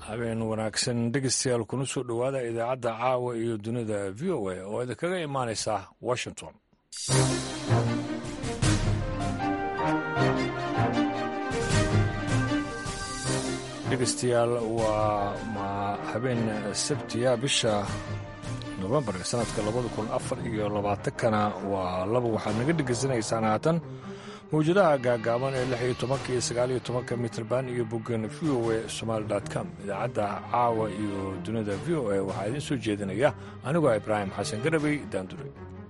habeen wanaagsan dhegeystayaal kuna soo dhowaada idaacadda caawa iyo dunida v o a oo idinkaga imaanaysa washington dhegeystayaal waa ma habeen sabtiya bisha nofembar ee sanadka labada kun afar iyo labaatankana waa laba waxaad naga dhegeysanaysaan haatan mawjadaha gaagaaban ee lix iyo tobanka iyo sagaal iyo tobanka mitrband iyo boggan v o a somaali com idaacadda caawa iyo dunida v o a waxaa idiin soo jeedinaya anigoo ibraahim xasan garabey daandure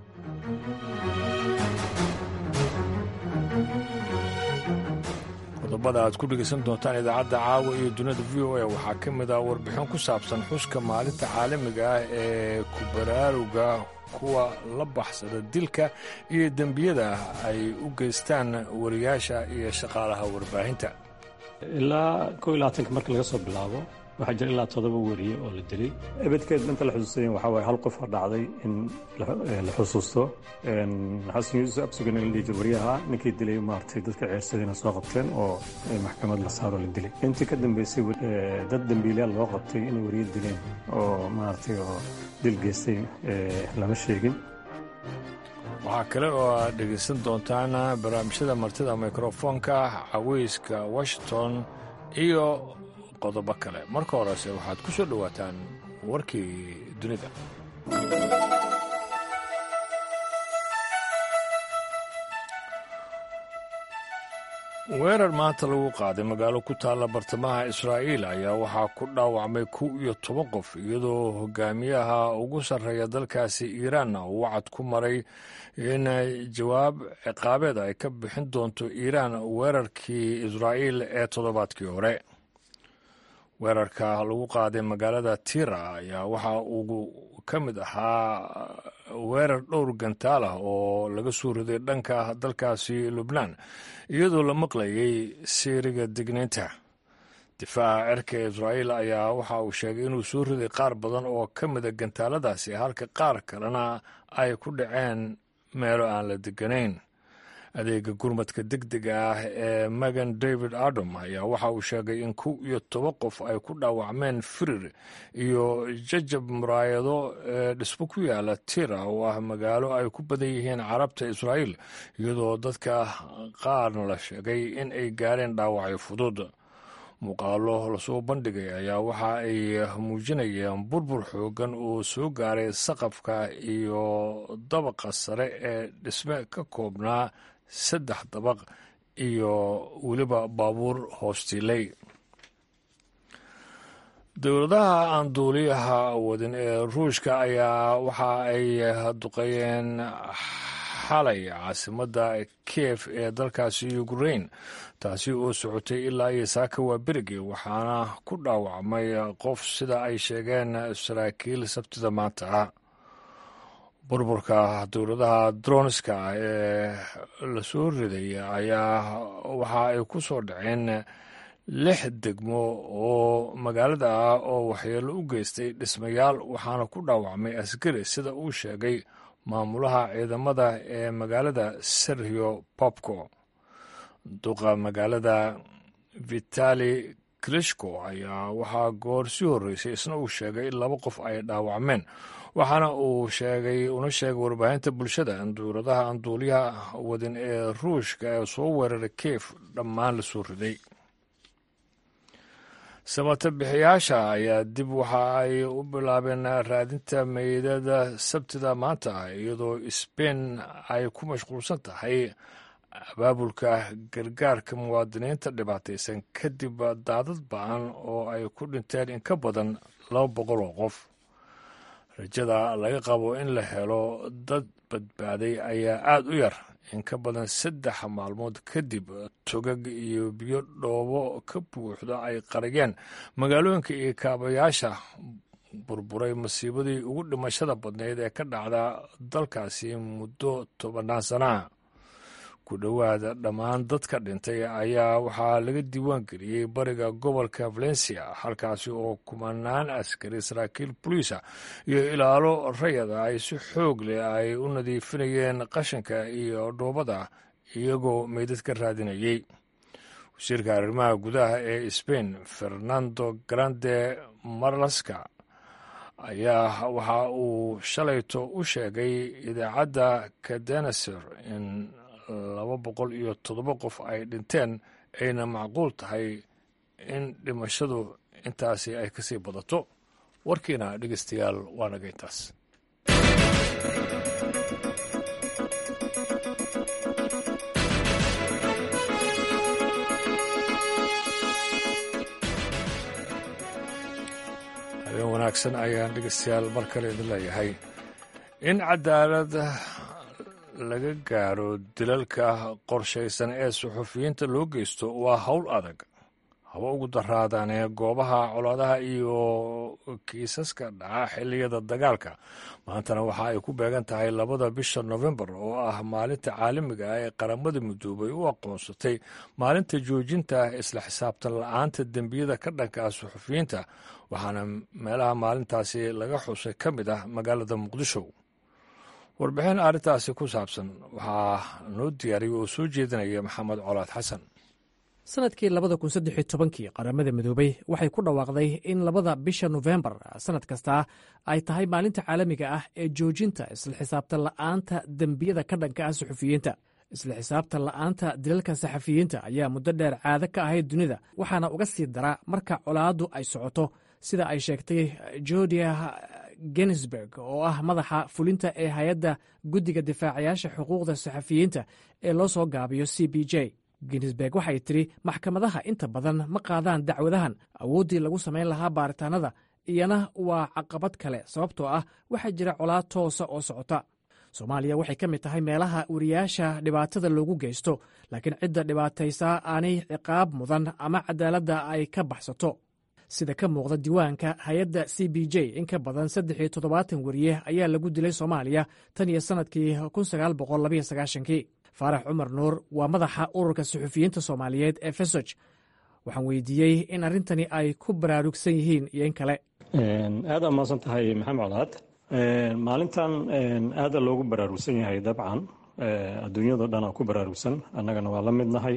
qodobada aad ku dhegaysan doontaan idaacadda caawa iyo dunida v o a waxaa ka mid ah warbixin ku saabsan xuska maalinta caalamiga ah ee ku baraaruga kuwa la baxsada dilka iyo dembiyada ay u geystaan wariyaasha iyo shaqaalaha warbaahinta ilaa ko iyo labaatanka marka laga soo bilaabo waxaa jira ilaa toddoba weriye oo la dilay ebedkeed inta la xusuustayen waxaa waaye hal qof oo dhacday in la xusuusto xasan yuusuf absugan in la dhihi jir wariyaha ninkii dilay maaragtay dadka ceersadayna soo qabteen oo maxkamad la saaro la dilay intii ka dambeysay dad dembiilayaal loo qabtay inay wariye dileen oo maaragtay oo dil geystay lama sheegin waxaa kale oo aad dhegaysan doontaan barnaamijyada martida mikrofoonka caweyska washington iyo qodobo kale marka horese waxaad ku soo dhowaataan warkii dunida weerar maanta lagu qaaday magaalo ku taalla bartamaha israa'iil ayaa waxaa ku dhaawacmay kow iyo toban qof iyadoo hogaamiyaha ugu sarreeya dalkaasi iiraanna uu wacad ku maray in jawaab ciqaabeed ay ka bixin doonto iiraan weerarkii israa'iil ee toddobaadkii hore weerarka lagu qaaday magaalada tira ayaa waxa uu ka mid ahaa weerar dhowr gantaal ah oo laga soo riday dhanka dalkaasi lubnaan iyadoo la maqlayay siiriga digniinta difaaca cirka israa'iil ayaa waxa uu sheegay inuu soo riday qaar badan oo ka mida gantaaladaasi halka qaar kalena ay ku dhaceen meelo aan la deganayn adeega gurmadka degdega ah ee megan david adom ayaa waxa uu sheegay in kow iyo toban qof ay ku dhaawacmeen firir iyo jajab muraayado ee dhismo ku yaala tira oo ah magaalo ay ku badan yihiin carabta israa'iil iyadoo dadka qaarna la sheegay in ay gaareen dhaawacyo fudud muuqaalo lasoo bandhigay ayaa waxa ay muujinayeen burbur xoogan oo soo gaaray saqafka iyo dabaqa sare ee dhisme ka koobnaa saddex dabaq iyo weliba baabuur hoostiilay dowladaha aan duuliyaha wadin ee ruushka ayaa waxa ay duqeeyeen xalay caasimadda kiev ee dalkaasi ukrain taasi oo socotay ilaa iyo saaka waa berigii waxaana ku dhaawacmay qof sida ay sheegeen saraakiil sabtida maanta burburka dowladaha dronska ee lasoo riday ayaa waxa ay ku soo dhaceen lix degmo oo magaalada ah oo waxyeelo u geystay dhismayaal waxaana ku dhaawacmay askari sida uu sheegay maamulaha ciidamada ee magaalada serhio popko duqa magaalada vitali klishko ayaa waxaa goor sii horreysay isna uu sheegay in laba qof ay dhaawacmeen waxaana uu sheegay una sheegay warbaahinta bulshada in dowladaha aan duuliyaha wadin ee ruushka ee soo weeraray keef dhammaan la soo riday samata bixiyaasha ayaa dib waxa ay u bilaabeen raadinta meydada sabtida maanta ah iyadoo sbain ay ku mashquulsan tahay abaabulka gargaarka muwaadiniinta dhibaataysan kadib daadad ba-an oo ay ku dhinteen in ka badan laba boqol oo qof rajada laga qabo in la helo dad badbaaday ayaa aada u yar in ka badan saddex maalmood kadib togag iyo biyo dhoobo ka buuxda ay qariyeen magaalooyinka iyo kaabayaasha burburay masiibadii ugu dhimashada badnayd ee ka dhacda dalkaasi muddo tobannaan sanaa ku dhowaada dhammaan dadka dhintay ayaa waxaa laga diiwaan geliyey bariga gobolka valencia halkaasi oo kumanaan askari saraakiil boliisa iyo ilaalo rayada ay si xoog leh ay u nadiifinayeen qashinka iyo dhoobada iyagoo meydad ka raadinayey wasiirka arrimaha gudaha ee sbain fernando grande marlaska ayaa waxa uu shalayto u sheegay idaacadda kadenaser in laba boqol iyo toddoba qof ay dhinteen ayna macquul tahay in dhimashadu intaasi ay kasii badato warkiina dhegeystayaal waa naga intaas habeen wanaagsan ayaan dhegeystayaal mar kale idin leeyahay in cadaalad laga gaaro dilalka qorshaysan ee suxufiyiinta loo geysto waa howl adag haba ugu daraadaan ee goobaha colaadaha iyo kiisaska dhaca xilliyada dagaalka maantana waxa ay ku beegan tahay labada bisha nofembar oo ah maalinta caalamiga ah ee qaramada midoobay u aqoonsatay maalinta joojinta isla xisaabtan la-aanta dembiyada ka dhanka ah suxufiyiinta waxaana meelaha maalintaasi laga xusay ka mid ah magaalada muqdisho warbixin arrintaasi ku saabsan waxaa noo diyaariyay oo soo jeedinaya maxamed colaad xasan sanadkii labada kun saddexiyo tobankii qaramada midoobay waxay ku dhawaaqday in labada bisha nofembar sanad kasta ay tahay maalinta caalamiga ah ee joojinta isla xisaabtan la'aanta dembiyada ka dhanka ah suxufiyiinta isla xisaabtan la'aanta dilalka saxafiyiinta ayaa muddo dheer caado ka ahayd dunida waxaana uga sii dara marka colaaddu ay socoto sida ay sheegtay jordia genisberg oo ah madaxa fulinta ee hay-adda guddiga difaacayaasha xuquuqda saxafiyiinta ee loo soo gaabiyo c b j ginsberg waxay tidhi maxkamadaha inta badan ma qaadaan dacwadahan awooddii lagu samayn lahaa baaritaanada iyana waa caqabad kale sababtoo ah waxaa jira colaad toosa oo socota soomaaliya waxay ka mid tahay meelaha wariyaasha dhibaatada loogu geysto laakiin cidda dhibaataysaa aanay ciqaab mudan ama cadaaladda ay ka baxsato sida ka muuqda diiwaanka hay-adda c b j in ka badan saddex iyo toddobaatan wariye ayaa lagu dilay soomaaliya tan iyo sannadkii kun sagaal boqol labaiyo sagaashankii faarax cumar nuur waa madaxa ururka suxufiyiinta soomaaliyeed ee fesoj waxaan weydiiyey in arrintani ay ku baraarugsan yihiin iyo in kale aada mahadsan tahay maxamed colaad maalintan aada loogu baraarugsan yahay dabcan adduunyado dhan aa ku baraarugsan annagana waa la mid nahay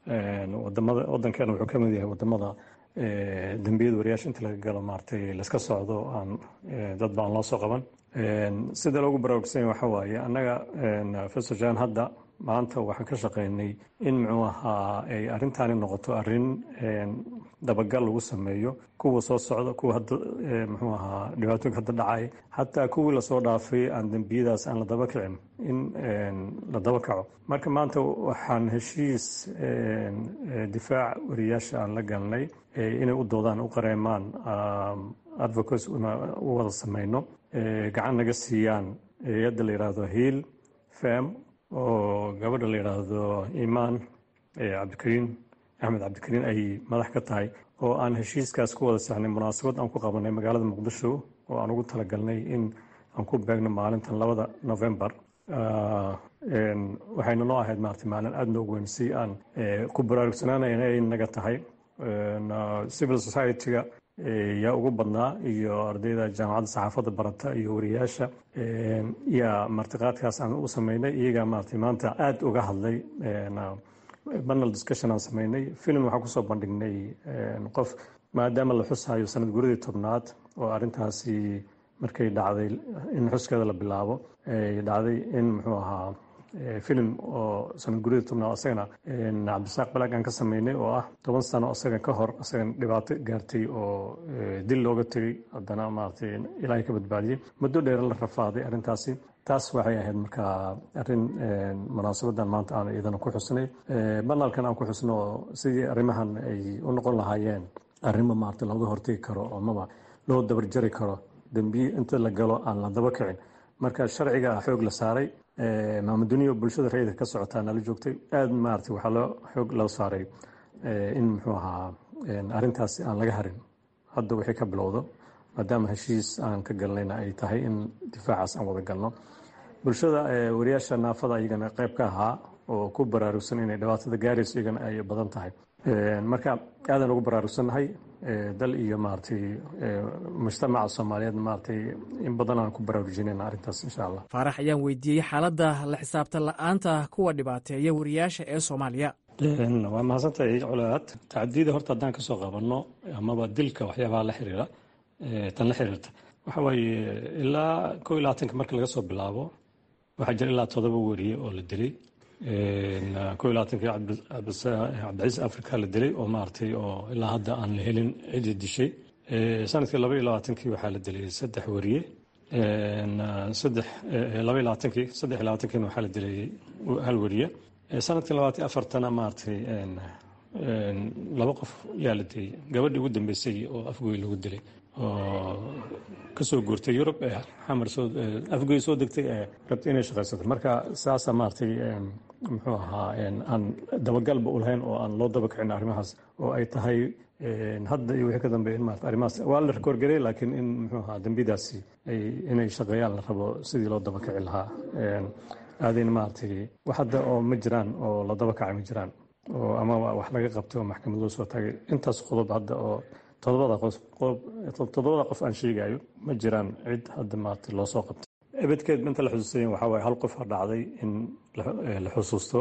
wadankeena wuxuu ka mid yahay wadamada dembiyada wariyaasha inta laga galo maaragtay layska socdo aan dad ba aan loo soo qaban sida loogu baraarugsan yahay waxa waaye annaga fesojan hadda maanta waxaan ka shaqaynay in muxuu ahaa ay arrintaani noqoto arrin dabagal lagu sameeyo kuwa soo socda kuwa hadda muxuu ahaa dhibaatooyinka hadda dhacay xataa kuwii lasoo dhaafay aan dembiyadaas aan la daba kicin in la daba kaco marka maanta waxaan heshiis difaac wariyaasha aan la galnay inay u doodaan u qareemaan advocates u wada sameyno gacan naga siiyaan hay-adda la yidhaahdo hiil fam oo gabadha la yidhaahdo imaan cabdikariin axmed cabdikariin ay madax ka tahay oo aan heshiiskaas ku wada saxnay munaasabad aan ku qabanay magaalada muqdisho oo aan ugu talagalnay in aan ku beegno maalintan labada novembar waxayna noo ahayd maarata maalin aada noogu weyn si aan ku baraarugsanaanayna ay naga tahay civil society-ga yaa ugu badnaa iyo ardayda jaamacadda saxaafadda barata iyo wariyaasha yaa martiqaadkaas aan u sameynay iyagaa maarata maanta aada uga hadlay banal discussion aan sameynay filim waxaan kusoo bandhignay qof maadaama la xusayo sanad guradii tobnaad oo arrintaasi markay dhacday in xuskeeda la bilaabo ay dhacday in muxuu ahaa filim oo sanad guradii tobnaad asagana cabdisaaq balaag aan ka sameynay oo ah toban sano asaga ka hor asagan dhibaato gaartay oo dil looga tegay haddana maaragtay ilaahay ka badbaadiyey muddo dheer la rafaaday arrintaasi taas waxay ahayd markaa arrin munaasabadan maanta aan iyadana ku xusnay banaalkan aan ku xusno oo sidii arrimahan ay u noqon lahaayeen arrimo maarata looga hortegi karo amaba loo dabarjari karo dembiye inta la galo aan la daba kicin marka sharciga xoog la saaray maamuduniya bulshada rayidka ka socotaa nala joogtay aada maarata waxaa loo xoog loo saaray in muxuu ahaa arrintaasi aan laga harin hadda wixii ka bilowdo maadaama heshiis aan ka galnayna ay tahay in difaacaas aan wada galno bulshada wariyaasha naafada iyagana qayb ka ahaa oo ku baraarugsan inay dhibaatada gaarayso iyagana ay badan tahay marka aadaan ugu baraarugsannahay dal iyo maaragtay mujtamaca soomaaliyeed maaragtay in badan aan ku baraarujinayna arrintaas insha allah faarax ayaan weydiiyey xaaladda la xisaabtan la'aanta kuwa dhibaateeya wariyaasha ee soomaaliya waa mahadsantahay colaad tacadiyada horta haddaan kasoo qabanno amaba dilka waxyaabaha la xiriira tan la xiriirta waxa waaye ilaa koo iyo labaatanka marka laga soo bilaabo waxaa jira ilaa todoba weriye oo la dilay koo iyo labaatankii cabdicasiis africa la dilay oo maaragtay oo ilaa hadda aan la helin cidii dishay sanadkii laba iyo labaatankii waxaa la dilay saddex weriye saddex laba iyo labaatankii saddex iyo labaatankiina waxaa la dilay hal weriye sanadkii labaatan afartana maaragtay laba qof yaa la dilay gabadhii ugu dambeysay oo afgoy lagu dilay oo kasoo guurtay yurub ee xamar soo afgoy soo degtay ee rabtay inay shaqaysato marka saasa maaragtay muxuu ahaa aan dabagalba u lahayn oo aan loo daba kicin arrimahaas oo ay tahay hadda iyo wixii ka dambeeya in maarata arrimahaas waa la rekoorgarey laakiin in muxuu ahaa dembidaasi ay inay shaqeeyaan la rabo sidii loo daba kici lahaa aadayna maaragtay wax hadda oo ma jiraan oo la daba kacay ma jiraan oo ama wax laga qabtay oo maxkamad loo soo taagay intaas qodob hadda oo todobada qof todobada qof aan sheegayo ma jiraan cid hadda maaragtay loo soo qabtay ebedkeed inta la xusuusayen waxaa waaye hal qof ha dhacday in la xusuusto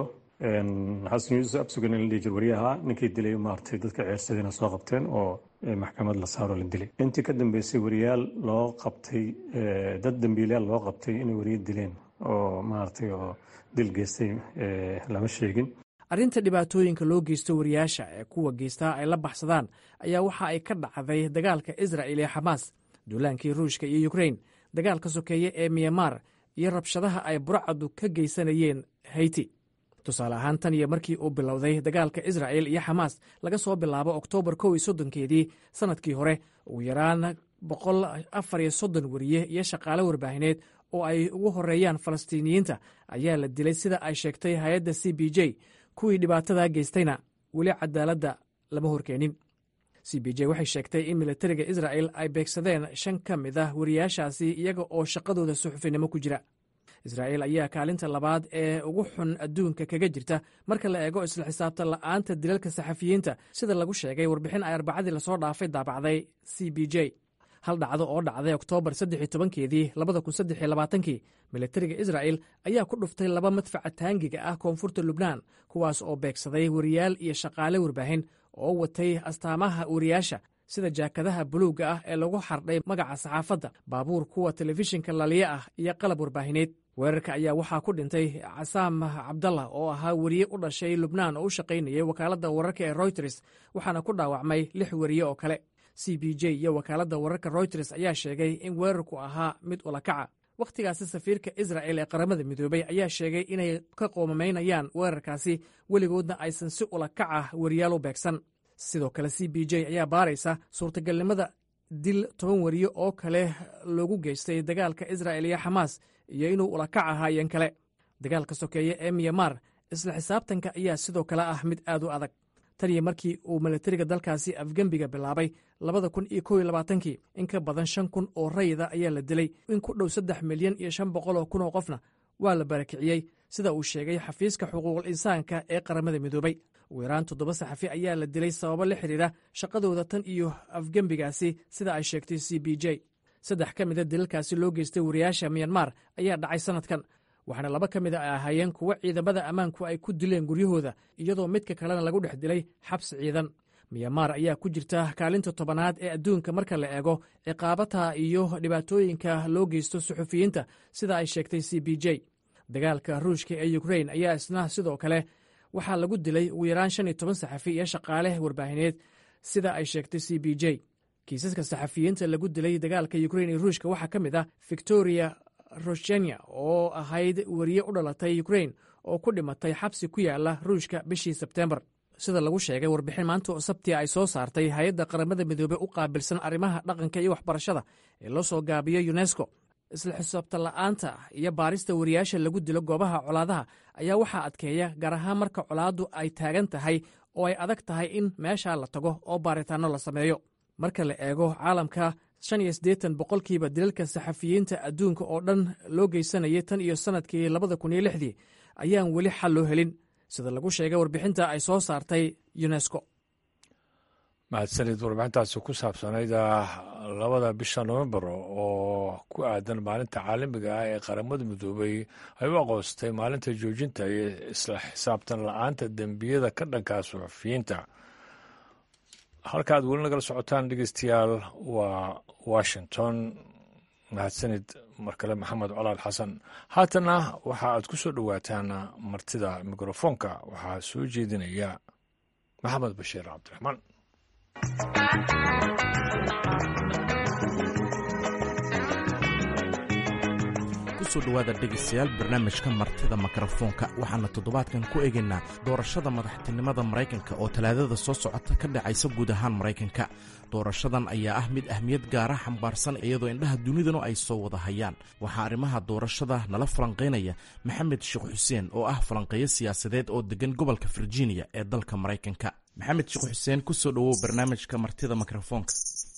xasan yuusuf absugan in la dhihi jir wariyaha ninkii dilay maaragtay dadka ceersadayna soo qabteen oo maxkamad la saaro la dilay intii ka dambeysay wariyaal loo qabtay dad dambiilayaal loo qabtay inay wariye dileen oo maaragtay oo dil geystay lama sheegin arrinta dhibaatooyinka loo geysto wariyaasha ee kuwa geystaa ay la baxsadaan ayaa waxa ay ka dhacday dagaalka israa'il ee xamaas duulaankii ruushka iyo yukrain dagaalka sokeeye ee myanmar iyo rabshadaha ay burcadu ka geysanayeen hayti tusaale ahaan tan iyo markii uu bilowday dagaalka israa'il iyo xamaas laga soo bilaabo oktoobar kow iyo soddonkeedii sannadkii hore ugu yaraan boqol afar iyo soddon wariye iyo shaqaale warbaahineed oo ay ugu horeeyaan falastiiniyiinta ayaa la dilay sida ay sheegtay hay-adda c b j kuwii dhibaatada geystayna weli cadaaladda lama horkeenin c b j waxay sheegtay in militariga israa'el ay beegsadeen shan ka mid ah wariyaashaasi iyaga oo shaqadooda suxufinimo ku jira israa'il ayaa kaalinta labaad ee ugu xun adduunka kaga jirta marka la eego isla xisaabtan la'aanta dilalka saxafiyiinta sida lagu sheegay warbixin ay arbacadii lasoo dhaafay daabacday c b j hal dhacdo oo dhacday oktoobar saddex tobankeedii labada kun saddex labaatankii militariga israa'el ayaa ku dhuftay laba madfaca taangiga ah koonfurta lubnaan kuwaas oo beegsaday wariyaal iyo shaqaale warbaahin oo watay astaamaha wariyaasha sida jaakadaha buluugga ah ee lagu xardhay magaca saxaafadda baabuur kuwa telefishinka laliye ah iyo qalab warbaahineed weerarka ayaa waxaa ku dhintay casaam cabdallah oo ahaa weriye u dhashay lubnaan oo u shaqaynayay wakaaladda wararka ee royters waxaana ku dhaawacmay lix weriye oo kale c b j iyo wakaaladda wararka royters ayaa sheegay in weerarku ahaa mid ulakaca wakhtigaasi safiirka isra'el ee qaramada midoobey ayaa sheegay inay ka qoomamaynayaan weerarkaasi weligoodna aysan si ulakaca weriyaal u beegsan sidoo kale c b j ayaa baaraysa suurtagalnimada dil toban weriye oo kale loogu geystay dagaalka isra'el iyo xamaas iyo inuu ulakac ahaayeen kale dagaalka sokeeye ee myanmar isla xisaabtanka ayaa sidoo kale ah mid aad u adag tan iyo markii uu militariga dalkaasi afgembiga bilaabay labada kun iyo kow iyo labaatankii in ka badan shan kun oo rayida ayaa la dilay in ku dhow saddex milyan iyo shan boqol oo kun oo qofna waa la barakiciyey sida uu sheegay xafiiska xuquuqul insaanka ee qaramada midoobey ugu yaraan toddoba saxafi ayaa la dilay sababo la xidhiira shaqadooda tan iyo afgembigaasi sida ay sheegtay c b j saddex ka mida dilalkaasi loo geystay wariyaasha myanmar ayaa dhacay sannadkan waxaana laba ka mid a ay ahaayeen kuwo ciidamada ammaanku ay ku dileen guryahooda iyadoo midka kalena lagu dhex dilay xabsi ciidan myanmar ayaa ku jirta kaalinta tobanaad ee adduunka marka la eego ciqaabata iyo dhibaatooyinka loo geysto suxufiyiinta sida ay sheegtay c b j dagaalka ruushka ee ukrain ayaa isna sidoo kale waxaa lagu dilay ugu yaraan shan iyo toban saxafi iyo shaqaale warbaahineed sida ay sheegtay c b j kiisaska saxafiyiinta lagu dilay dagaalka ukrain iyo ruushka waxaa ka mid ah victoria roshenia oo ahayd weriye u dhalatay ukrain oo ku dhimatay xabsi ku yaala ruushka bishii sebtembar sida lagu sheegay warbixin maanta oo sabtia ay soo saartay hay-adda qaramada midoobey u qaabilsan arrimaha dhaqanka iyo waxbarashada ee loo soo gaabiyo yunesko isla xisaabtan la'aanta iyo baarista wariyaasha lagu dilo goobaha colaadaha ayaa waxaa adkeeya gaar ahaan marka colaaddu ay taagan tahay oo ay adag tahay in meeshaa la tago oo baaritaanno la sameeyo marka la eego caalamka shan iyo siddeetan boqolkiiba dilalka saxafiyiinta adduunka oo dhan loo geysanayay tan iyo sannadkii labada kun iyo lixdii ayaan weli xal loo helin sida lagu sheegay warbixinta ay soo saartay yunesko mahadsanid warbixintaasi ku saabsanayd labada bisha novembar oo ku aadan maalinta caalamiga ah ee qaramada midoobay ay u aqoonsatay maalinta joojinta iyo isla xisaabtan la-aanta dembiyada ka dhankaa suxufiyiinta halkaad weli nagala socotaan dhegeystayaal waa washington mahadsanid mar kale maxamed colaal xasan haatana waxa aad ku soo dhowaataan martida mikrofoonka waxaa soo jeedinaya maxamed bashiir cabdiraxmaan kusoo dhowaada dhegaystayaal barnaamijka martida mikrofoonka waxaana toddobaadkan ku eegaynaa doorashada madaxtinimada maraykanka oo talaadada soo socota ka dhacaysa guud ahaan maraykanka doorashadan ayaa ah mid ahmiyad gaara xambaarsan iyadoo indhaha dunidanu ay soo wada hayaan waxaa arrimaha doorashada nala falanqaynaya maxamed sheekh xuseen oo ah falanqeeyo siyaasadeed oo degan gobolka virginia ee dalka maraykanka maxamed sheekh xuseen kusoo dhowow barnaamijka martida mikrofoonka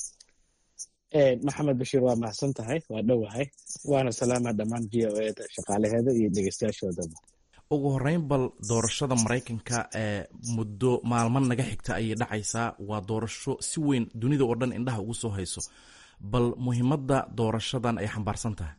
maxamed bashiir waa mahadsan tahay waa dhowahay waana salaama dhammaan v o eda shaqaalaheeda iyo dhegeystayaashoodaba ugu horeyn bal doorashada maraykanka ee muddo maalmo naga xigta ayay dhacaysaa waa doorasho si weyn dunida oo dhan indhaha ugu soo hayso bal muhiimadda doorashadan ay xambaarsan tahay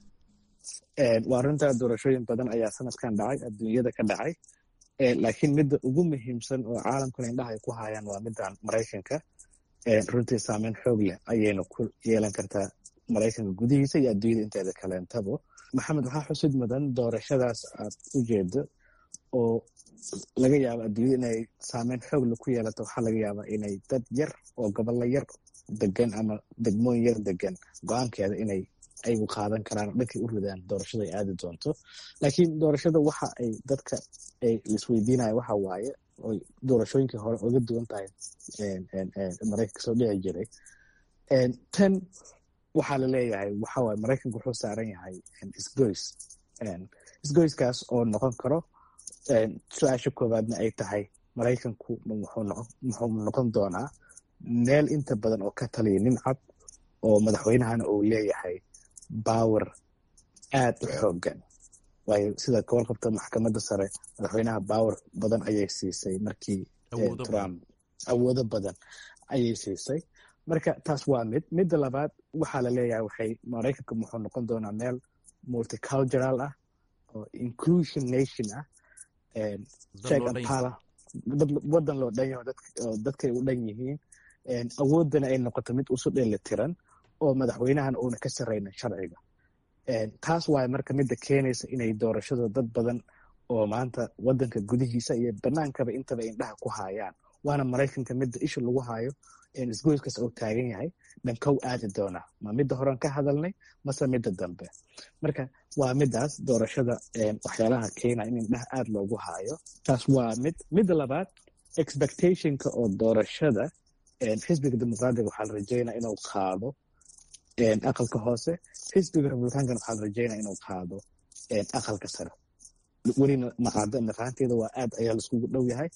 waa runtaa doorashooyin badan ayaa sanadkan dhacay adduunyada ka dhacay laakiin midda ugu muhiimsan oo caalamkuna indhaha ay ku hayaan waa middan maraykanka runtii saameyn xoog leh ayayna ku yeelan kartaa maraykanka gudihiisa iyo adduunyada inteeda kaleentabo maxamed waxaa xusid mudan doorashadaas aad u jeedo oo laga yaabo adduunyada inay saameyn xoogle ku yeelato waxaa laga yaabaa inay dad yar oo gobollo yar degan ama degmooyin yar degan go-aankeeda inay ayagu qaadan karaan oo dhankay u ridaan doorashada ay aadi doonto laakiin doorashada waxa ay dadka ay isweydiinaya waxa waaye oy doorashooyinkii hore oga duwan tahay maraykanka soo dhici jiray tan waxaa la leeyahay waxawaaye maraykanka wuxuu saaran yahay isgoys isgoyskaas oo noqon karo su-aasha koowaadna ay tahay maraykanku muxuu noqon doonaa meel inta badan oo ka taliya nin cad oo madaxweynahana uu leeyahay bawer aad u xoogan waayo sida ka warqabta maxkamadda sare madaxweynaha bawer badan ayay siisay markii trump awoodo badan ayay siisay marka taas waa mid midda labaad waxaa la leeyahay waxay maraykanka muxuu noqon doonaa meel multicultural ah oo inclusion nation ah check and power wadan loo dhan yaho dadkay u dhan yihiin awoodana ay noqoto mid usu dheeli tiran oo madaxweynahana uuna ka sarraynin sharciga taas waay marka midda keenaysa inay doorashada dad badan oo maanta wadanka gudihiisa iyo banaankaba intaba indhaha ku haayaan waana maraykanka midda isha lagu haayo isgoyskaas oo taagan yahay dhankow aadi doona ma midda horean ka hadalnay mase midda dambe marka waa midaas doorashada waxyaalaha keenaya in indhaha aad loogu haayo taas waa mid midda labaad expectationka oo doorashada xisbiga dimuqraadiga waxaa la rajeynaya inuu qaado aqalka hoose xisbiga republicankana waxaa la rajeynaya inuu qaado aqalka sare welina maqaado naqaanteeda waa aad ayaa laiskugu dhow yahay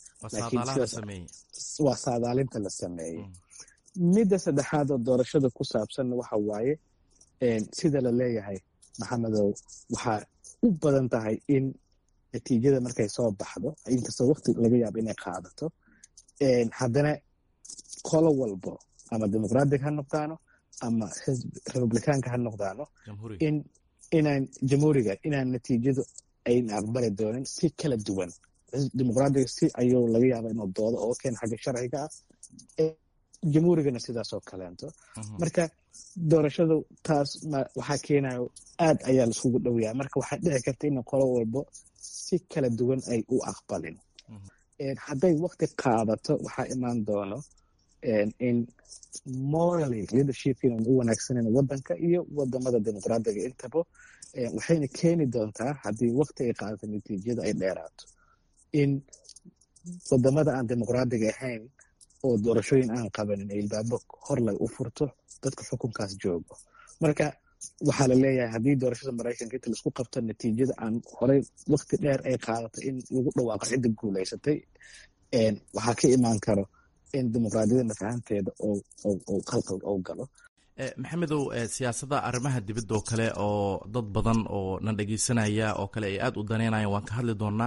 waa saadaalinta la sameeyey midda saddexaad oo doorashada ku saabsanna waxa waaye sida la leeyahay maxamedow waxaa u badan tahay in natiijada markay soo baxdo inkastoo waqti laga yaabo inay qaadato haddana qolo walbo ama dimuqraadiga ha noqdaano ama republicaanka ha noqdaano in inaan jamhuuriga inaan natiijadu ayna aqbali doonin si kala duwan dimuqraadiga si ayuu laga yaaba inuu doodo oo keena xagga sharciga ah jamhuurigana sidaasoo kaleento marka doorashadu taas waxaa keenayo aad ayaa laiskugu dhowyaa marka waxaa dhici karta in qolo walbo si kala duwan ay u aqbalin hadday waqti qaadato waxaa imaan doono in morally leadershipkiina u wanaagsanan wadanka iyo wadamada dimuqraadiga intaba waxayna keeni doontaa haddii waqti ay qaadato natiijada ay dheeraato in wadamada aan dimuqraadiga ahayn oo doorashooyin aan qabanin ay ilbaabo horlay u furto dadka xukunkaas joogo marka waxaa la leeyahay haddii doorashada maraykanka inta laisku qabto natiijada aan horey waqti dheer ay qaadato in lagu dhawaaqo cidda guulaysatay waxaa ka imaan karo in dimuqraadiyada nafahanteeda oo qalqal oo galo maxamedow siyaasada arrimaha dibadda oo kale oo dad badan oo na dhegeysanaya oo kale ay aada u daneynayaan waan ka hadli doonaa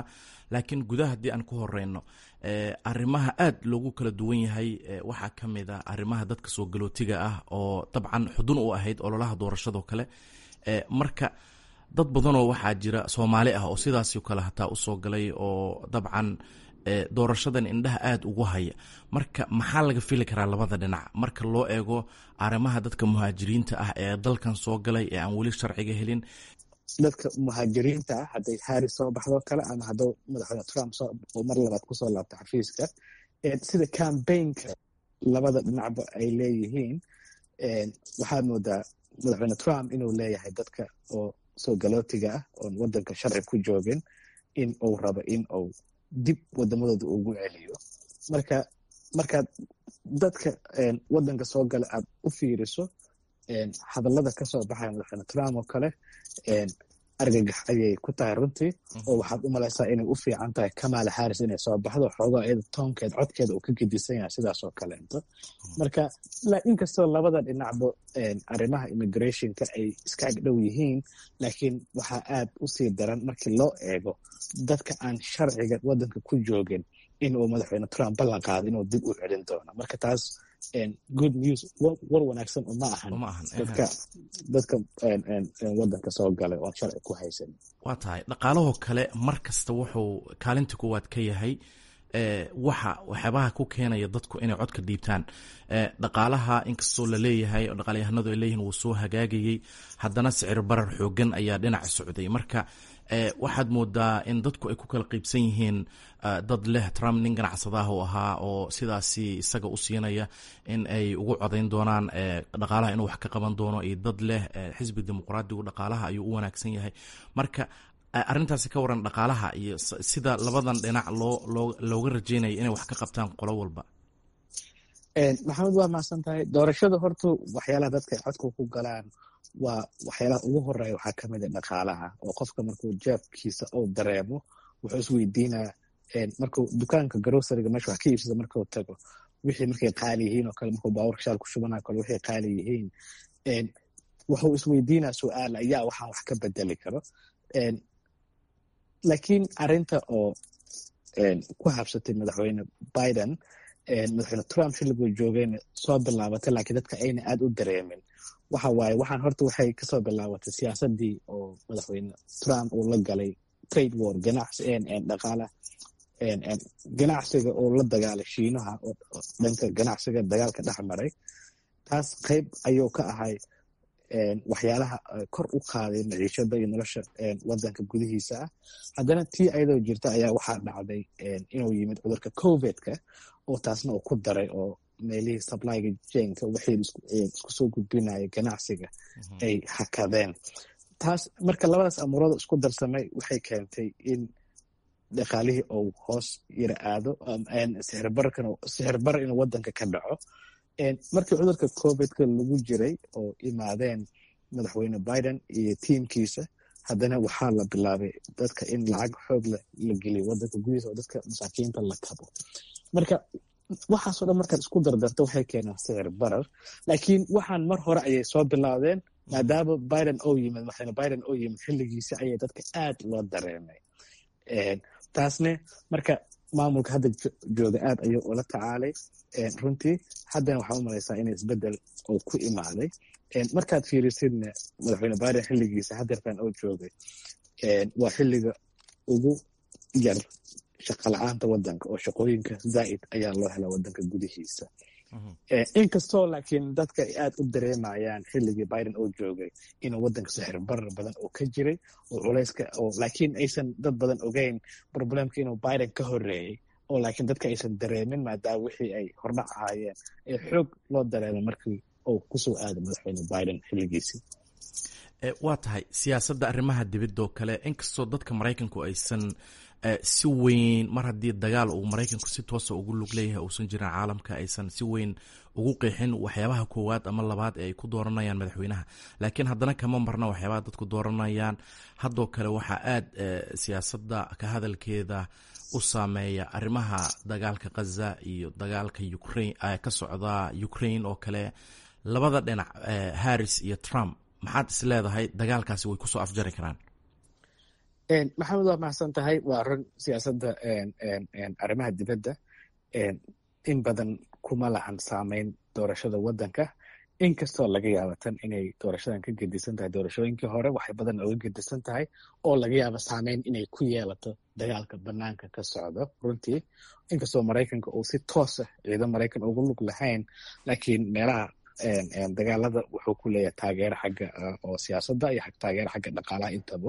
laakiin gudaha haddii aan ku horeyno arrimaha aad loogu kala duwan yahay waxaa ka mid a arrimaha dadka soo galootiga ah oo dabcan xudun u ahayd ololaha doorashadoo kale marka dad badanoo waxaa jira soomaali ah oo sidaasoo kale hataa usoo galay oo dabcan doorashadan indhaha aada ugu haya marka maxaa laga fili karaa labada dhinac marka loo eego arrimaha dadka muhaajiriinta ah ee dalkan soo galay ee aan weli sharciga helin dadka muhaajiriinta ah hadday haris soo baxdo kale ama hadduu madaxweyne trump mar labaad kusoo laabto xafiiska sida cambaynka labada dhinacba ay leeyihiin waxaad moodaa madaxweyne trump inuu leeyahay dadka oo soo galootiga ah oon wadanka sharci ku joogin in uu rabo in uu dib wadamadooda ugu celiyo marka markaad dadka wadanka soo gala aad u fiiriso hadallada kasoo baxaya madaxweyne trump oo kale argagax ayay ku tahay runtii oo waxaad u malaysaa inay u fiican tahay kamala harris inay soo baxdo xoogaa iyada toonkeed codkeeda uu ka gedisan yahay sidaasoo kaleento marka inkastoo labada dhinacba arrimaha immigrationka ay iska agdhow yihiin laakiin waxaa aad u sii daran markii loo eego dadka aan sharciga wadanka ku joogin inuu madaxweyne trump ballan qaado inuu dib u celin doono marka taas good news war wanaagsan uma ahan dadka dadka wadanka soo galay oon sharci ku haysan waa tahay dhaqaalahoo kale mar kasta wuxuu kaalinta kuwaad ka yahay waxa waxyaabaha ku keenaya dadku inay codka dhiibtaan dhaqaalaha inkastoo laleeyahay oo dhaqaalyahanadu ay leeyihin wuu soo hagaagayey haddana sicir barar xoogan ayaa dhinaca socday marka waxaad moodaa in dadku ay ku kala qeybsan yihiin dad leh trump nin ganacsadaah u ahaa oo sidaasi isaga u siinaya in ay ugu codayn doonaan dhaqaalaha inuu wax ka qaban doono iyo dad leh xisbi dimuqraadigu dhaqaalaha ayuu u wanaagsan yahay marka arrintaasi ka waran dhaqaalaha iyo sida labadan dhinac loo loo looga rajeynaya inay wax ka qabtaan qolo walba maxamed waa mahadsan tahay doorashada horta waxyaalaha dadka ay codka ku galaan waa waxyaalaha ugu horeeya waxaa kamid a dhaqaalaha oo qofka markuu jeebkiisa uu dareemo wuxuu isweydiinaa markuu dukaanka grosariga meesha wax ka iibsada markuu tago wixii markay qaali yihiin oo kale markuu baaburka shaal ku shubanayo kale wixii qaali yihiin wuxuu isweydiinaa su-aal ayaa waxaan wax ka bedeli karo laakiin arinta oo ku habsatay madaxweyne biden madaxweyne trump xilliguu joogayna soo bilaabatay laakiin dadka ayna aad u dareemin waxa waaye waxaan horta waxay kasoo bilaabatay siyaasadii oo madaxweyne trump uu la galay trade war ganacsi dhaqaala ganacsiga oo la dagaalay shiinaha oo dhanka ganacsiga dagaalka dhex maray taas qayb ayuu ka ahay waxyaalaha kor u qaaday maciishada iyo nolosha wadanka gudihiisa ah haddana tii ayadoo jirta ayaa waxaa dhacday inuu yimid cudurka covidka oo taasna uu ku daray oo meelihii supplyga jenka wixii isku soo gudbinaya ganacsiga ay hakadeen taas marka labadaas amuurada isku darsamay waxay keentay in dhaqaalihii uu hoos yara aado sixir bar inuu wadanka ka dhaco markii cudurka covidka lagu jiray oo imaadeen madaxweyne biden iyo tiimkiisa haddana waxaa la bilaabay dadka in lacag xoog la geliyo wadanka gudihiisa oo dadka masaakiinta la kabo marka waxaasoo dhan markaad isku dardarto waxay keenaan sicir barar laakiin waxaan mar hore ayay soo bilaabdeen maadaama biden oo yimid madaxweyne biden oo yimid xilligiisa ayay dadka aad loo dareemay taasne marka maamulka hadda jooga aad ayuu ula tacaalay runtii haddana waxaa u malaysaa in isbedel uu ku imaaday markaad fiirisidna madaxweyne biden xilligiisa hadeertan oo joogay waa xilliga ugu yar shaqa la-aanta wadanka oo shaqooyinka zaa'id ayaa loo hela wadanka gudihiisa inkastoo laakiin dadka ay aad u dareemayaan xilligii biden oo joogay inuu wadanka sixir barar badan oo ka jiray oo culayska oo laakiin aysan dad badan ogeyn problemka inuu biden ka horeeyey oo laakiin dadka aysan dareemin maadaama wixii ay hordhac ahaayeen ee xoog loo dareemay markii uu kusoo aaday madaxweyne biden xilligiisii waa tahay siyaasadda arrimaha dibidoo kale inkastoo dadka maraykanku aysan si weyn mar haddii dagaal uu maraykanku si toosa ugu lug leeyahay uusan jirin caalamka aysan si weyn ugu qeexin waxyaabaha koowaad ama labaad ee ay ku dooranayaan madaxweynaha laakiin haddana kama marna waxyaabaha dadku dooranayaan haddoo kale waxaa aad siyaasadda ka hadalkeeda u saameeya arrimaha dagaalka khaza iyo dagaalka ukrain ka socda ukraine oo kale labada dhinac harris iyo trump maxaad is leedahay dagaalkaasi way kusoo afjari karaan maxamed waa mahadsan tahay waa run siyaasadda arrimaha dibadda in badan kuma lahan saameyn doorashada waddanka inkastoo laga yaaba tan inay doorashadan ka gedisan tahay doorashooyinkii hore waxay badan oga gedisan tahay oo laga yaaba saameyn inay ku yeelato dagaalka banaanka ka socdo runtii inkastoo maraykanka uu si toosa ciidan maraykan ugu lug lahayn laakiin meelaha dagaalada wuxuu ku leeyahay taageero xagga oo siyaasadda iyo taageero xagga dhaqaalaha intaba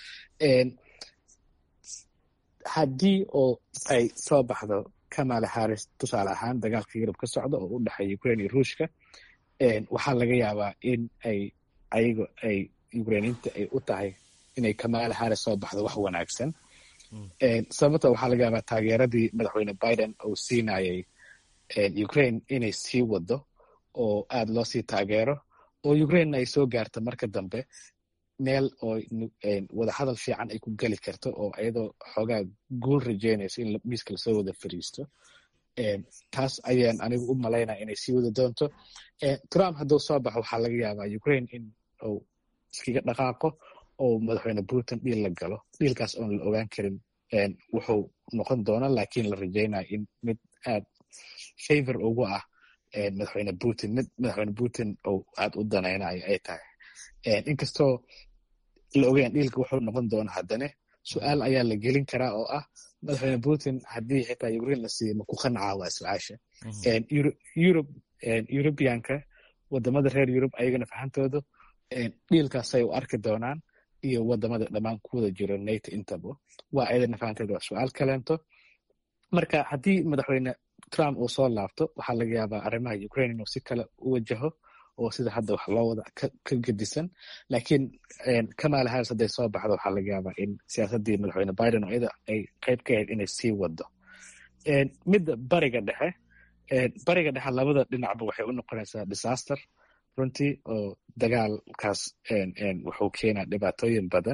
haddii oo ay soo baxdo kamala harris tusaale ahaan dagaalka yurub ka socda oo u dhexeeya ukraine iyo ruushka waxaa laga yaabaa in ay ayago ay ukrainiinta ay u tahay inay kamala harris soo baxdo wax wanaagsan sababta waxaa laga yaabaa taageeradii madaxweyne biden uu siinayay ukraine inay sii wado oo aad loo sii taageero oo ukrainena ay soo gaarto marka dambe meel oo wadahadal fiican ay ku geli karto oo iyadoo xoogaa guul rajeynayso in miiska lasoo wada fariisto taas ayaan anigu u malaynaya inay sii wada doonto trump hadduu soo baxo waxaa laga yaabaa ukraine in uu iskaga dhaqaaqo oo madaxweyne putin dhiil la galo dhiilkaas oon la ogaan karin wuxuu noqon doona laakiin la rajeynaya in mid aad favor ugu ah madaxweyne putin mid madaxweyne putin uu aad u danaynayo ay tahay inkastoo la ogeyn dhiilka wuxuu noqon doona haddane su-aal ayaa la gelin karaa oo ah madaxweyne putin haddii xitaa ukraine la siiyo maku qancaa waa su-aasha yurub yurubiyanka wadamada reer yurub ayagana fahantooda dhiilkaasay u arki doonaan iyo wadamada dhammaan ku wada jiro nato intaba waa ayadana fahanteeda waa su-aal kaleento marka haddii madaxweyne trump uu soo laabto waxaa laga yaabaa arrimaha ukraine inuu si kale u wajaho oo sida hadda wax loo wada ka gedisan laakiin kamala harris hadday soo baxdo waxaa laga yaabaa in siyaasaddii madaxweyne biden oo iyada ay qayb ka ahayd inay sii wado midda bariga dhexe bariga dhexe labada dhinacba waxay u noqonaysaa disaster runtii oo dagaalkaas wuxuu keenaa dhibaatooyin badan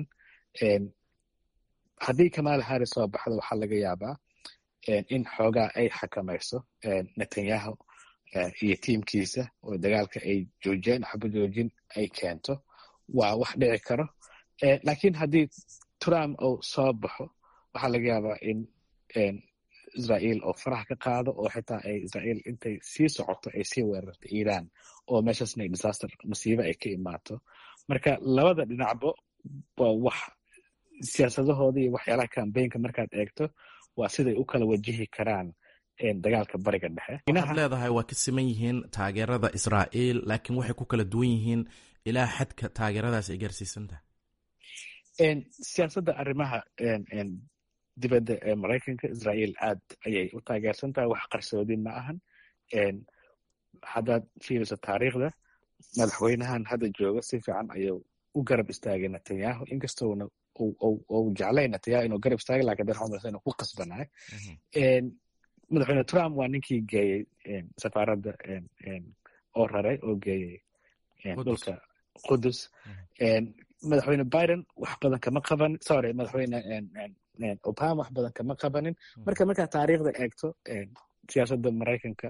haddii kamala harris soo baxdo waxaa laga yaabaa in xoogaa ay xakamayso netanyahu iyo tiimkiisa oo dagaalka ay joojiyaan xaba joojin ay keento waa wax dhici karo laakiin haddii trump uu soo baxo waxaa laga yaabaa in israel oo faraha ka qaado oo xitaa ay israel intay sii socoto ay sii weerarto iran oo meeshaasna ay disaster masiibo ay ka imaato marka labada dhinacba waa wax siyaasadahooda iyo waxyaalaha cambaynka markaad eegto waa siday u kala wajihi karaan dagaalka bariga dhexe waxaad leedahay waa ka siman yihiin taageerada israa'iil laakiin waxay ku kala duwan yihiin ilaa xadka taageeradaas ay gaarsiisantahay siyaasadda arrimaha dibadda ee maraykanka israa'iil aad ayay u taageersan tahay wax qarsoodi ma ahan haddaad fiiriso taariikhda madaxweynahan hadda jooga si fiican ayuu u garab istaagay netanyahu inkastoona uu jeclay netanyahu inuu garab istaagay lakin dan xumasa inuu ku qasbanaay madaxweyne trump waa ninkii geeyey safaaradda oo raray oo geeyey dhulka qudus madaxweyne biden wax badan kama qaban sorry madaxweyne obama wax badan kama qabanin marka markaa taariikhda eegto siyaasadda maraykanka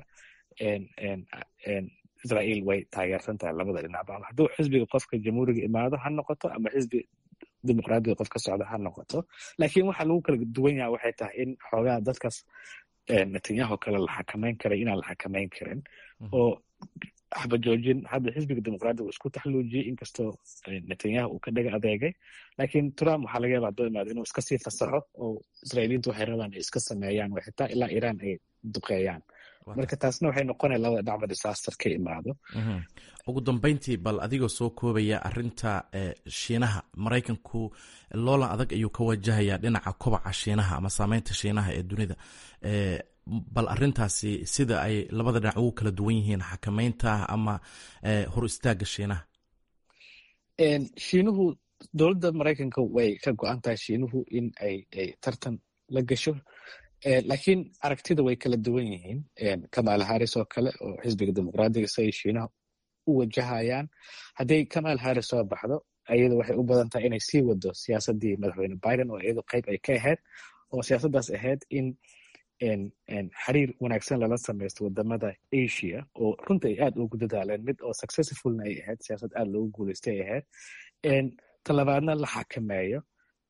israa'iil way taageersan tahay labada dhinacba ama hadduu xisbiga qofka jamhuuriga imaado ha noqoto ama xisbi dimuqraadiga qof ka socda ha noqoto laakiin waxa lagu kala duwan yaha waxay tahay in xoogaa dadkaas netanyahu kale la xakamayn karay inaan la xakamayn karin oo xabajoojin hadda xisbiga dimuqraadiga uu isku taxluujiyey inkastoo netanyahu uu ka dhaga adeegay laakiin trump waxaa laga yaaba hadduu imaado inuu iska sii fasaxo oo israa'iiliintu waxay rabaan ay iska sameeyaan way xitaa ilaa iran ay duqeeyaan marka taasna waxay noqonaya labada dhinacba disaster ka imaado ugu dambeyntii bal adigoo soo koobaya arinta shiinaha maraykanku loolan adag ayuu ka wajahayaa dhinaca kobaca shiinaha ama saameynta shiinaha ee dunida bal arintaasi sida ay labada dhinac ugu kala duwan yihiin xakameynta ama hor istaaga shiinaha shiinuhu dowladda maraykanka way ka go-an tahay shiinuhu in ay tartan la gasho laakiin aragtida way kala duwan yihiin kamala harris oo kale oo xisbiga dimuqraadiga si ay shiinaha u wajahayaan hadday kamal harris soo baxdo iyadu waxay u badan tahay inay sii wado siyaasaddii madaxweyne biden oo iyadu qayb ay ka ahayd oo siyaasaddaas ahayd in xiriir wanaagsan lala samaysto wadamada asia oo runta ay aad ugu dadaaleen mid oo successfulna ay ahayd siyaasad aad loogu guuleystay ay ahayd talabaadna la xakameeyo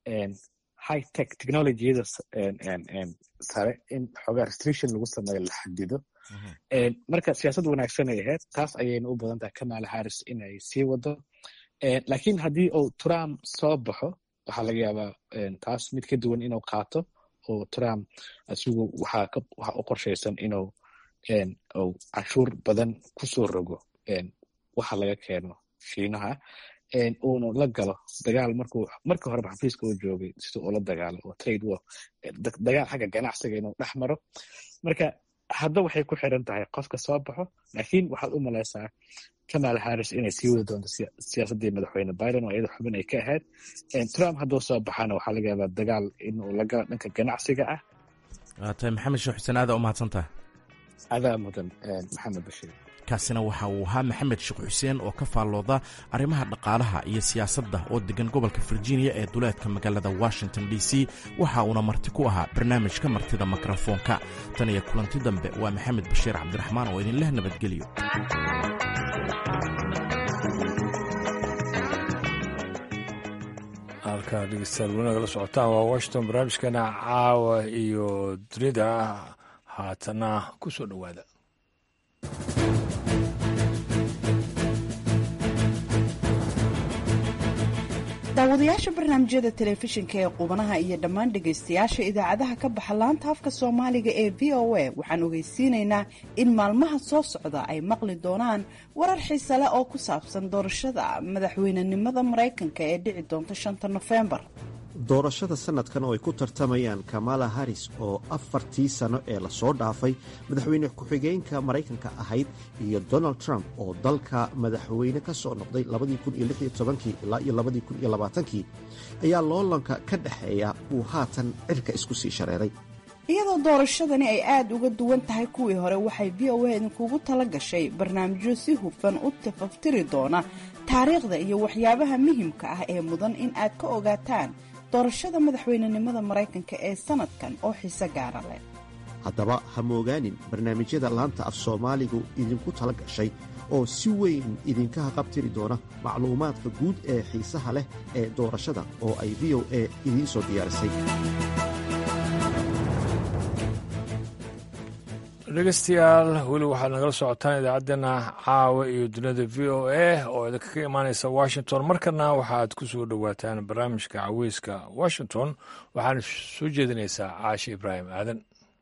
high tech technologiyada sare in xoogaa restriction lagu sameeyo la xadido marka siyaasad wanaagsan ay ahayd taas ayayna u badan tahay kamala harris inay sii wado lakiin haddii uu trump soo baxo waxaa laga yaabaa taas mid ka duwan inuu qaato oo trump asigu waxaa u qorshaysan inuu uu canshuur badan kusoo rogo waxa laga keeno shiinaha uunu la galo dagaal markuu markii horeba xafiiska uu joogay sida uu la dagaalo oo trade war dagaal xagga ganacsiga inuu dhex maro marka hadda waxay ku xiran tahay qofka soo baxo laakiin waxaad u malaysaa kamala harris inay sii wadi doonto siyaasaddii madaxweyne biden oo iyada xubin ay ka ahayd trump hadduu soo baxana waxaa laga yaabaa dagaal inuu la galo dhanka ganacsiga ah waa tahay maxamed sheekh xuseen aada u mahadsantaha adaa mudan maxamed bashiir kaasina waxa uu ahaa maxamed sheekh xuseen oo ka faallooda arrimaha dhaqaalaha iyo siyaasadda oo degan gobolka virginia ee duleedka magaalada washington d c waxa uuna marti ku ahaa barnaamijka martida mikrofoonka tan iyo kulanti dambe waa maxamed bashiir cabdiraxmaan oo idinleh nabadgelyo halkaa dhegeystayaal weli nagala socotaan waa washington barnaamijkeena caawa iyo dunida haatana ku soo dhowaada daawadayaasha barnaamijyada telefishinka ee qubanaha iyo dhammaan dhegaystayaasha idaacadaha ka baxa laanta afka soomaaliga ee v o a waxaan ogeysiinaynaa in maalmaha soo socda ay maqli doonaan warar xiise leh oo ku saabsan doorashada madaxweynenimada maraykanka ee dhici doonta shanta nofembar doorashada sanadkan oo ay ku tartamayaan kamala harris oo afartii sano ee lasoo dhaafay madaxweyne ku-xigeenka maraykanka ahayd iyo donald trump oo dalka madaxweyne ka soo noqday ilaa iyo kii ayaa loolanka ka dhexeeya uu haatan cirka isku sii shareeray iyadoo doorashadani ay aada uga duwan tahay kuwii hore waxay v o a idinkugu tala gashay barnaamijyo si hufan u tafaftiri doona taariikhda iyo waxyaabaha muhimka ah ee mudan in aad ka ogaataan doorashada madaxweynenimada maraykanka ee sanadkan oo xiise gaara leh haddaba ha moogaanin barnaamijyada laanta af soomaaligu idinku tala gashay oo si weyn idinka haqabtiri doona macluumaadka guud ee xiisaha leh ee doorashada oo ay v o a idiin soo diyaarisay dhegeystayaal weli waxaad nagala socotaan idaacaddeenna caawa iyo dunida v o a oo idinka ka imaaneysa washington markana waxaad ku soo dhowaataan barnaamijka caweyska washington waxaana soo jeedinaysaa caashi ibraahim aadan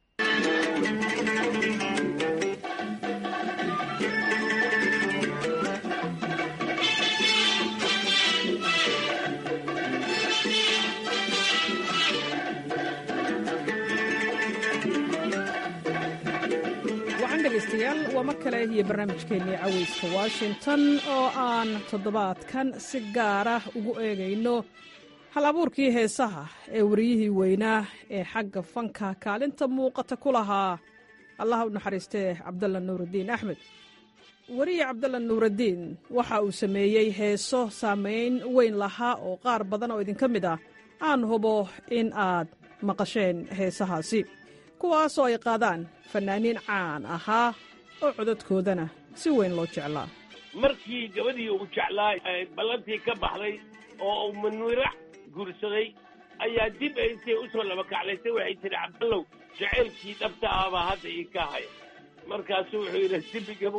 degeystayaal waa mar kale iyo barnaamijkeennii caweyska washington oo aan toddobaadkan si gaara ugu eegayno hal abuurkii heesaha ee wariyihii weynaa ee xagga fanka kaalinta muuqata ku lahaa allaha u naxariistee cabdalla nuuraddiin axmed weriye cabdalla nuuraddiin waxa uu sameeyey heeso saamayn weyn lahaa oo qaar badan oo idinka mid ah aan hubo in aad maqasheen heesahaasi kuwaasoo ay qaadaan fannaaniin caan ahaa oo codadkoodana si weyn loo jeclaa markii gabadhii uu jeclaa ballantii ka baxday oo uu manuirax guursaday ayaa dib intay u soo labakaclaysay waxay tidhi cabdallow jacaylkii dhabta ah baa hadda ii ka haya markaasuu wuxuu yidhi dembigaba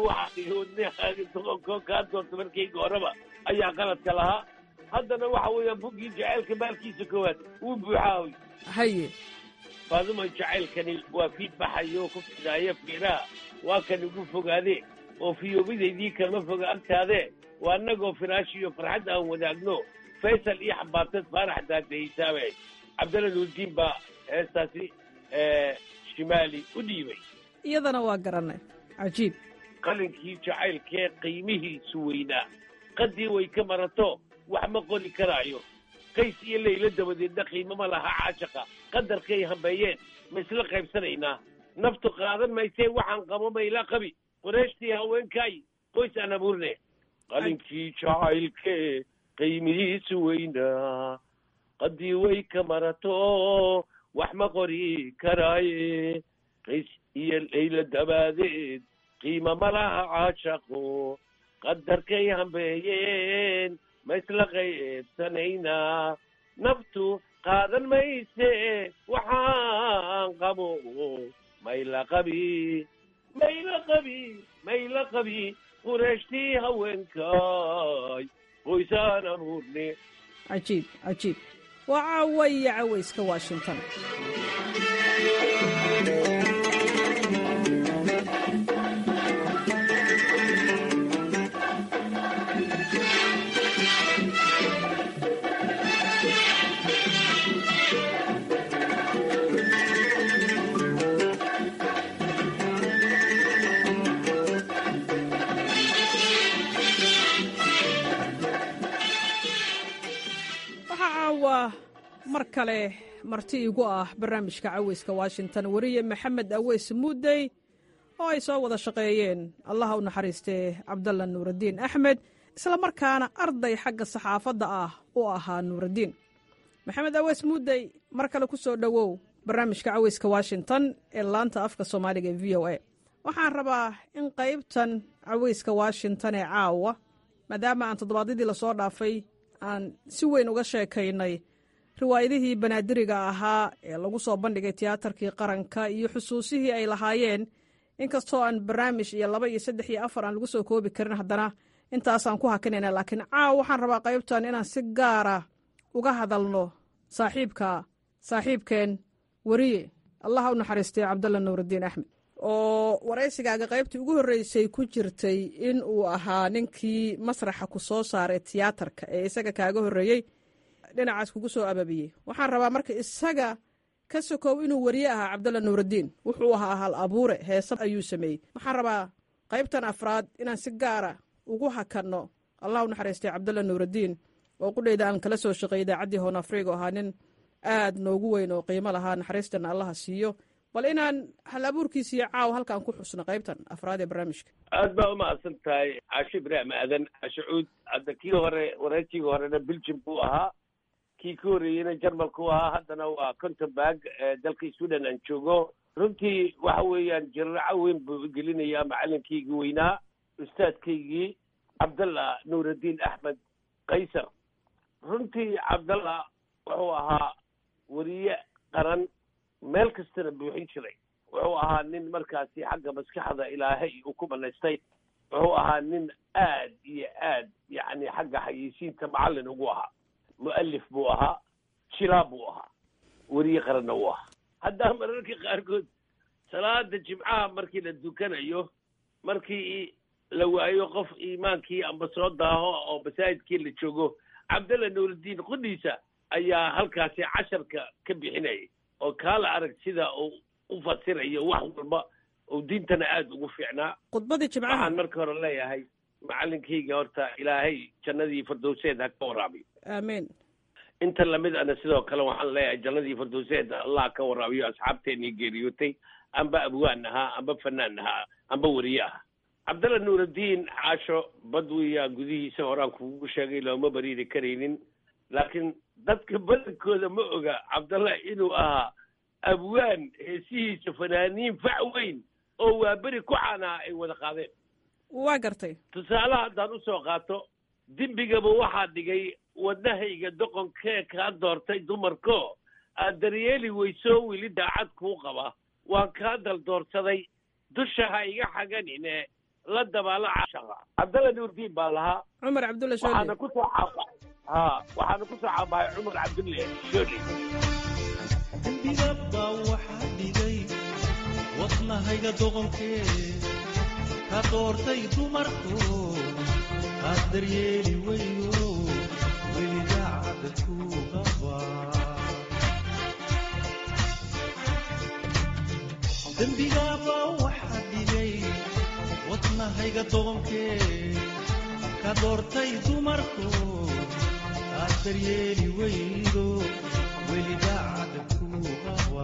waxaa kaa doonta markayga horeba ayaa qaladka lahaa haddana waxa weeyaan buggii jacaylka maalkiisa koowaad wuu buuxaahoy haye faaduma jacaylkani waa fiid baxayo ku fidaaya fiiraha waa kan igu fogaadee oo fiyoobidaydii kama foga agtaadee waa annagoo firaashiyo farxad aan wadaagno faysal iyo xambaartad faarax daadahaysaaba cabdalla nuurdiin baa heestaasi shimaali u dhiibay iyadana waa garannay cajiib qalinkii jacaylkee qiimihiisu weynaa qaddii way ka marato wax ma qori karaayo qays iyo laylo dabadeedna qiimama laha caashaqa qadarkay hambeeyeen ma isla qaybsanaynaa naftu qaadan maysee waxaan qabo mayla qabi qureeshtii haweenkaay qoys aan abuurne qalinkii jacaylkee qiimihiisu weynaa qaddii way ka marato wax ma qori karaaye qays iyo laylo dabaadeed qiima ma laha caashaqo qadarkay hambeeyeen ma isla qaybsanaynaa naftu qaadan mayse waxaan qabo mayla qabi mayla qabi mayla qabi qureeshtii haweenkay qoysaan abuurne cajiib cajiib waa caawaya cawayska washington waxaa caawa mar kale marti igu ah barnaamijka caweyska washington weriye maxamed aweys muudey oo ay soo wada shaqeeyeen allaha u naxariistee cabdalla nuuraddiin axmed isla markaana arday xagga saxaafadda ah u ahaa nuuraddiin maxamed aweys muudey mar kale ku soo dhowow barnaamijka caweyska washington ee laanta afka soomaaliga ee v o a waxaan rabaa in qaybtan caweyska washington ee caawa maadaama aan toddobaadyadii lasoo dhaafay aan si weyn uga sheekaynay riwaayadihii banaadiriga ahaa ee lagu soo bandhigay tiyaatarkii qaranka iyo xusuusihii ay lahaayeen inkastoo aan barnaamij iyo laba iyo saddex iyo afar aan lagu soo koobi karin haddana intaasaan ku hakinayna laakiin caawa waxaan rabaa qaybtan inaan si gaara uga hadalno saaxiibka saaxiibkeen weriye allaha u naxariistay cabdalla nuuraddiin axmed oo waraysigaaga qaybtii ugu horreysay ku jirtay in uu ahaa ninkii masraxa ku soo saaray tiyaatarka ee isaga kaaga horreeyey dhinacaas kugu soo ababiyey waxaan rabaa marka isaga ka sokow inuu weriye ahaa cabdalla nuuraddiin wuxuu ahaa hal abuure heese ayuu sameeyey waxaan rabaa qaybtan afraad inaan si gaara ugu hakanno allah u naxariistay cabdalla nuuraddiin oo qudhayda aan kala soo shaqeeyay idaacaddii hoon afriga oo ahaa nin aad noogu weyn oo qiimo lahaa naxariistana allaha siiyo bal inaan hal abuurkiisiiyo caaw halkaan ku xusno qaybtan afraad ee barnaamijka aad baa umahadsan tahay caasho ibraahim aadan caasho cuud hadda kii hore wareejigii horena belgium buu ahaa kii ka horreeyeyna jarmalku ahaa haddana waa contenburg dalka sweden aan joogo runtii waxa weeyaan jirraco weyn buu gelinayaa macalinkaygii weynaa ustaadkaygii cabdallah nuuraddiin axmed kaysar runtii cabdallah wuxuu ahaa weriye qaran meel kastana buuxin jiray wuxuu ahaa nin markaasi xagga maskaxda ilaahay uu ku banaystay wuxuu ahaa nin aad iyo aad yacni xagga xayeysiinta macallin ugu ahaa mu'alif buu ahaa jilaab buu ahaa weriye qaranna uu ahaa haddaa mararka qaarkood salaada jimcaha markii la dukanayo markii la waayo qof iimaankii amba soo daaho oo masaajidkii la joogo cabdalla nuuraddiin qudhiisa ayaa halkaasi casharka ka bixinayay oo kaala arag sida uu u fasirayo wax walba uu diintana aada ugu fiicnaa khudbadii jimcaha waxaan marka hore leeyahay macalinkayga horta ilaahay jannadii firdowseed ha ka waraabiyo aamiin inta lamid ana sidoo kale waxaan leeyahay jannadii firdowseed allah ka waraabiyo asxaabteenii geeriyootay amba abwaan ahaa amba fanaan ahaa amba weriye ahaa cabdalla nuuraddiin caasho badwiya gudihiisa horaan kugu sheegay looma bariiri karaynin laakiin dadka badankooda ma oga cabdalla inuu ahaa abwaan heesihiisa fanaaniin fac weyn oo waa beri ku caanaa ay wada qaadeen waa gartay tusaalaha haddaan usoo qaato dembigaba waxaa dhigay wadnahayga doqonkee kaa doortay dumarko aad daryeeli weysoo weli daacad kuu qaba waan kaa daldoorsaday dusha ha iga xaganine la dabaalo cashaqa cabdalla nuurdiin baa lahaa cumar cabdulla waxaana shooli kusoo caaba ha waxaana kusoo caabahay cumar cabdulle shooli dembigaba waxaa dhigay wadnahayga doqonkee ka doortay dumarku aad daryeeli weyo weli daacada ku qaba dembigaba waxaa dhigay wadnahayga doqonkee ka doortay dumarku aad daryeeli weydo weli daacada ku qaba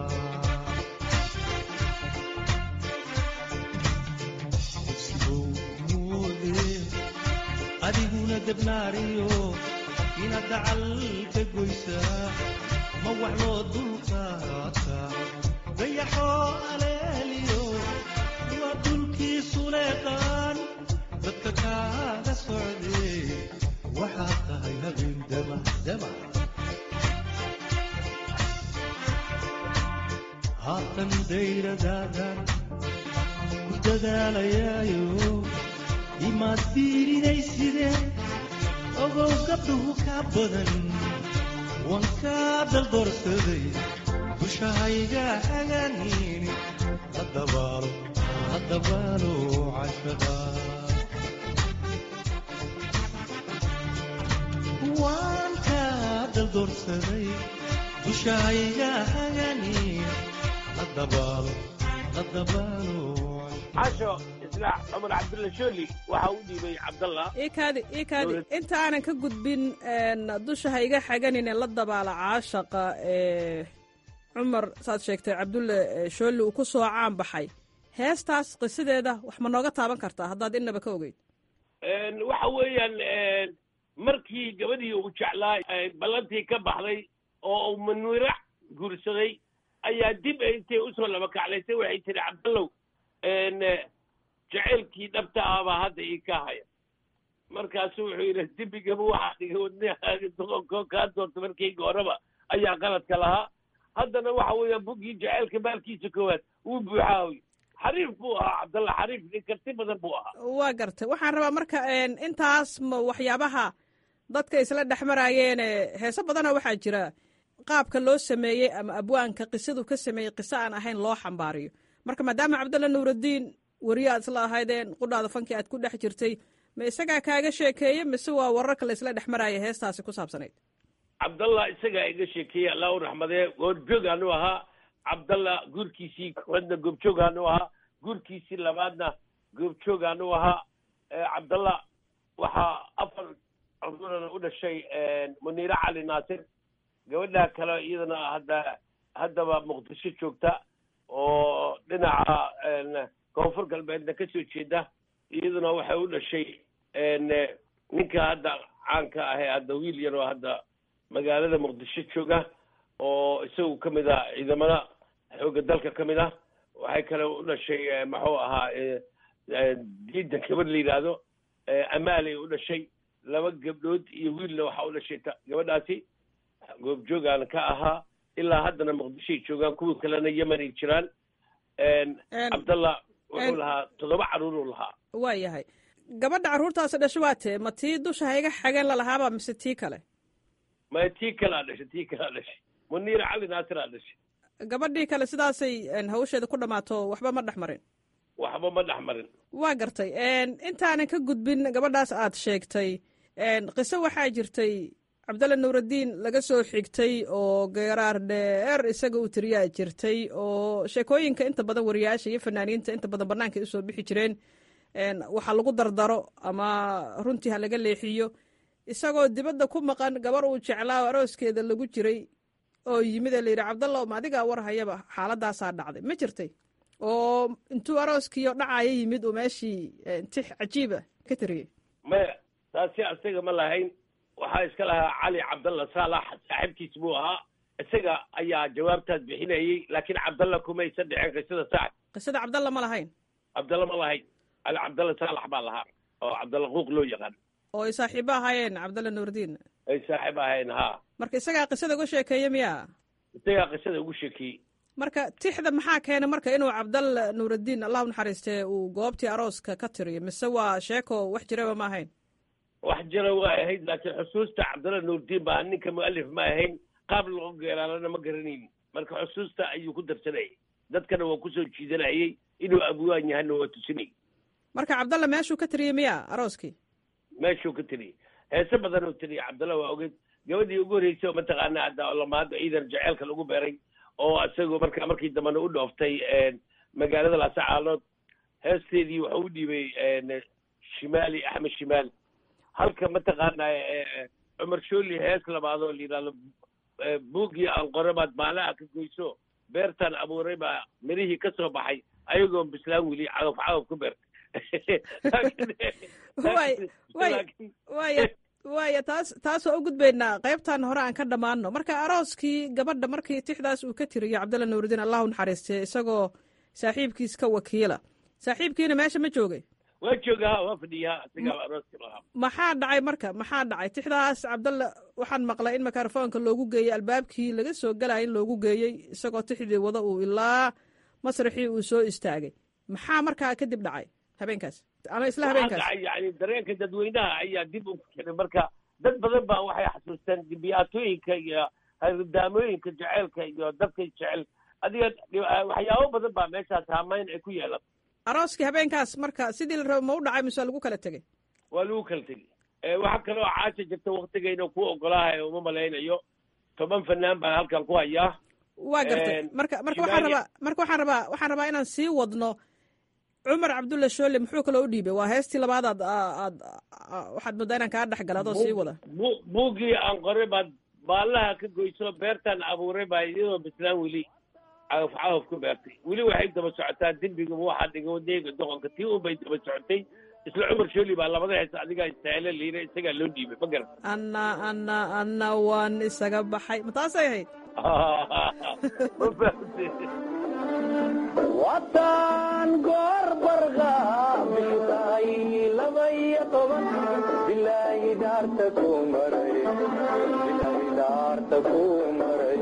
sigow moode adiguna debnaariyo inaad dacal ka goysaa ma wax loo dulqaata dayaxoo aleeliyo waa dulkiisu leeqaan dadka kaaga socdee waxaad tahay habeen damac damac waatan dayradaadan ku dadaalayaayo imaad fiirinayside ogow gabdhuhu ka badan waan kaa daldoorsaday dushahayga haganin hadabaalo hadabaalo cashaqa waan kaa daldoorsaday dushahayga haganin hadabaalo hadabaalo casho islaax cumar cabdulla shooli waxa u dhiibay cabdallah iikaadi iikaadi inta aanan ka gudbin dusha ha iga xaganin ee la dabaala caashaqa ee cumar saad sheegtay cabdulle shooli uu ku soo caan baxay heestaas qisadeeda wax ma nooga taaban kartaa haddaad innaba ka ogeyd waxa weeyaan markii gabadhii uu jeclaa ballantii ka baxday oo uu manwirac guursaday ayaa dib intay usoo laba kaclaysay waxay tihi cabdallow jeceylkii dhabta ahbaa hadda ii ka haya markaasu wuxuu yidhi dibigaba waxaa dhiga wadnahaaga doqonkoo kaa doorta markayga horeba ayaa qaladka lahaa haddana waxa weeyaan buggii jeceylka maalkiisa koowaad wuu buuxaahoy xariif buu ahaa cabdalla xariif nin karti badan buu ahaa waa gartay waxaan rabaa marka intaas ma waxyaabaha dadka isla dhex maraayeene heese badana waxaa jira qaabka loo sameeyey ama abwaanka qisadu ka sameeyey qiso aan ahayn loo xambaariyo marka maadaama cabdalla nuuraddiin weriye aad isla ahaydeen qudhaada fankii aad ku dhex jirtay ma isagaa kaaga sheekeeye mise waa wararka la isla dhex maraaya heestaasi ku saabsanayd cabdallah isagaa iga sheekeeyey allah u raxmadee goobjoogaanu ahaa cabdallah guurkiisii koowaadna goobjoogaanu ahaa guurkiisii labaadna goobjoogaanu ahaa cabdallah waxaa afar cudurana u dhashay muniire cali naasir gabadha kale iyadana hadda haddaba muqdisho joogta oo dhinaca koonfur galbeedna ka soo jeeda iyaduna waxay u dhashay ninka hadda caanka ahee hadda wiil yar oo hadda magaalada muqdisho jooga oo isagu ka mid ah ciidamada xoogga dalka ka mid ah waxay kale u dhashay muxuu ahaa diida gabadh la yidhaahdo amaalay u dhashay laba gabdhood iyo wiilna waxaa u dhashay gabadhaasi goobjoogaan ka ahaa ilaa haddana muqdishoay joogaan kuwii kalena yemenay jiraan cabdallah wuxuu lahaa toddoba carruuruu lahaa waa yahay gabadha carruurtaasi dhasho waa tee ma tii dusha ha iga xageen lalahaaba mise tii kale ma tii kalaa dhashay tii kalaa dhashay muniira cali naasiraa dhashay gabadhii kale sidaasay hawsheeda ku dhammaato waxba ma dhex marin waxba ma dhex marin waa gartay intaanan ka gudbin gabadhaas aad sheegtay qiso waxaa jirtay cabdalle nuuraddiin laga soo xigtay oo geeraar dheer isaga uu tiriyaa jirtay oo sheekooyinka inta badan wariyaasha iyo fanaaniinta inta badan bannaanka usoo bixi jireen waxaa lagu dardaro ama runtii ha laga leexiyo isagoo dibadda ku maqan gabar uu jeclaa oo arooskeeda lagu jiray oo yimid ee la yidhi cabdalla ma adigaa war hayaba xaaladaasaa dhacday ma jirtay oo intuu arooskiio dhacaya yimid uu meeshii tix cajiiba ka tiriyey maya taasi asaga ma lahayn waxaa iska lahaa cali cabdalla saalax saaxiibkiis buu ahaa isaga ayaa jawaabtaas bixinayey laakiin cabdalla kumaysa dhicin qisada sax qisada cabdalla ma lahayn cabdalla ma lahayn cali cabdalla saalax baa lahaa oo cabdalla quuq loo yaqaan oo ay saaxiibo ahaayeen cabdalla nuurdiin ay saaxiib ahayn haa marka isagaa qisada uga sheekeeye miyaa isagaa qisada ugu sheekeeyey marka tixda maxaa keenay marka inuu cabdalla nuuraddiin allahu naxariistee uu goobtii arooska ka tiriyo mise waa sheeko wax jiraba ma ahayn wax jira waa ahayd laakiin xusuusta cabdalla nuurdiin baa ninka mu'alif ma ahayn qaab loo geeraalana ma garanaynin marka xusuusta ayuu ku darsanayay dadkana waa kusoo jiidanayay inuu abwaan yahana waa tusinayay marka cabdalla meeshuu ka tiriyey miya arooskii meeshuu ka tiriyey heese badan oo tiriyay cabdalla waa ogeed gabadhii ugu horreysay oo mataqaana hadda lamaada ciidan jaceylka lagu beeray oo isagoo marka markii dambena u dhooftay magaalada laasacaalood heesteedii waxa u dhiibay shimaali axmed shimaali halka mataqaana cumar shooli hees labaadoo la yidhahdo buuggii aan qore baad maalaha ka goyso beertaan abuuray baa mirihii ka soo baxay ayagoon bislaan weli cagaf cagaf ku beertay waya waaya taas taas waa u gudbaynaa qaybtan hore aan ka dhammaano marka arooskii gabadha markii tixdaas uu ka tiriyo cabdalla nuurudiin allahu naxariistee isagoo saaxiibkiis ka wakiila saaxiibkiina meesha ma joogay waa jooga ha waa fadhiya isagaa arooska lahaa maxaa dhacay marka maxaa dhacay tixdaas cabdalla waxaan maqlay in mikrofoonka loogu geeyey albaabkii laga soo gelaya in loogu geeyey isagoo tixdii wada uu ilaa masraxii uu soo istaagay maxaa markaa kadib dhacay habeenkaas ama isla habeenkaas dhacay yani dareenka dadweynaha ayaa dib u keenay marka dad badan baa waxay xasuusteen dibiyaatooyinka iyo ridaamooyinka jeceelka iyo dadka jecel adiga waxyaabo badan baa meeshaas haamayn ay ku yeelan arooskii habeenkaas marka sidii la rabo ma u dhacay mise waa lagu kala tegey waa lagu kala tegey waxaa kaloo caasha jirta waktigayna ku ogolaahay uma malaynayo toban fanaan baan halkan ku hayaa waa gartay marka marka waxaan rabaa marka waxaan rabaa waxaan rabaa inaan sii wadno cumar cabdulla shoole muxuu kaloo u dhiibay waa heestii labaad aad aad waxaad moodaa inaan kaa dhex gala adoo sii wada bu buuggii aan qoray baad baallaha ka goyso beertaan abuuray baa iyadoo bislaan weli cagaf cagaf ku beertay weli waxay daba socotaa dembiga waxaa dhiga wadayga doqonka tii un bay daba socotay isla cumar shooli baa labada hees adigaa istaahilo liira isagaa loo dhiibay ma garan anna anna anna waan isaga baxay ma taasay ahayd ma fahamtay wataan goor barqa bishu tahay laba iyo toban bilaahi dhaarta ku maray bilaahi dhaarta ku maray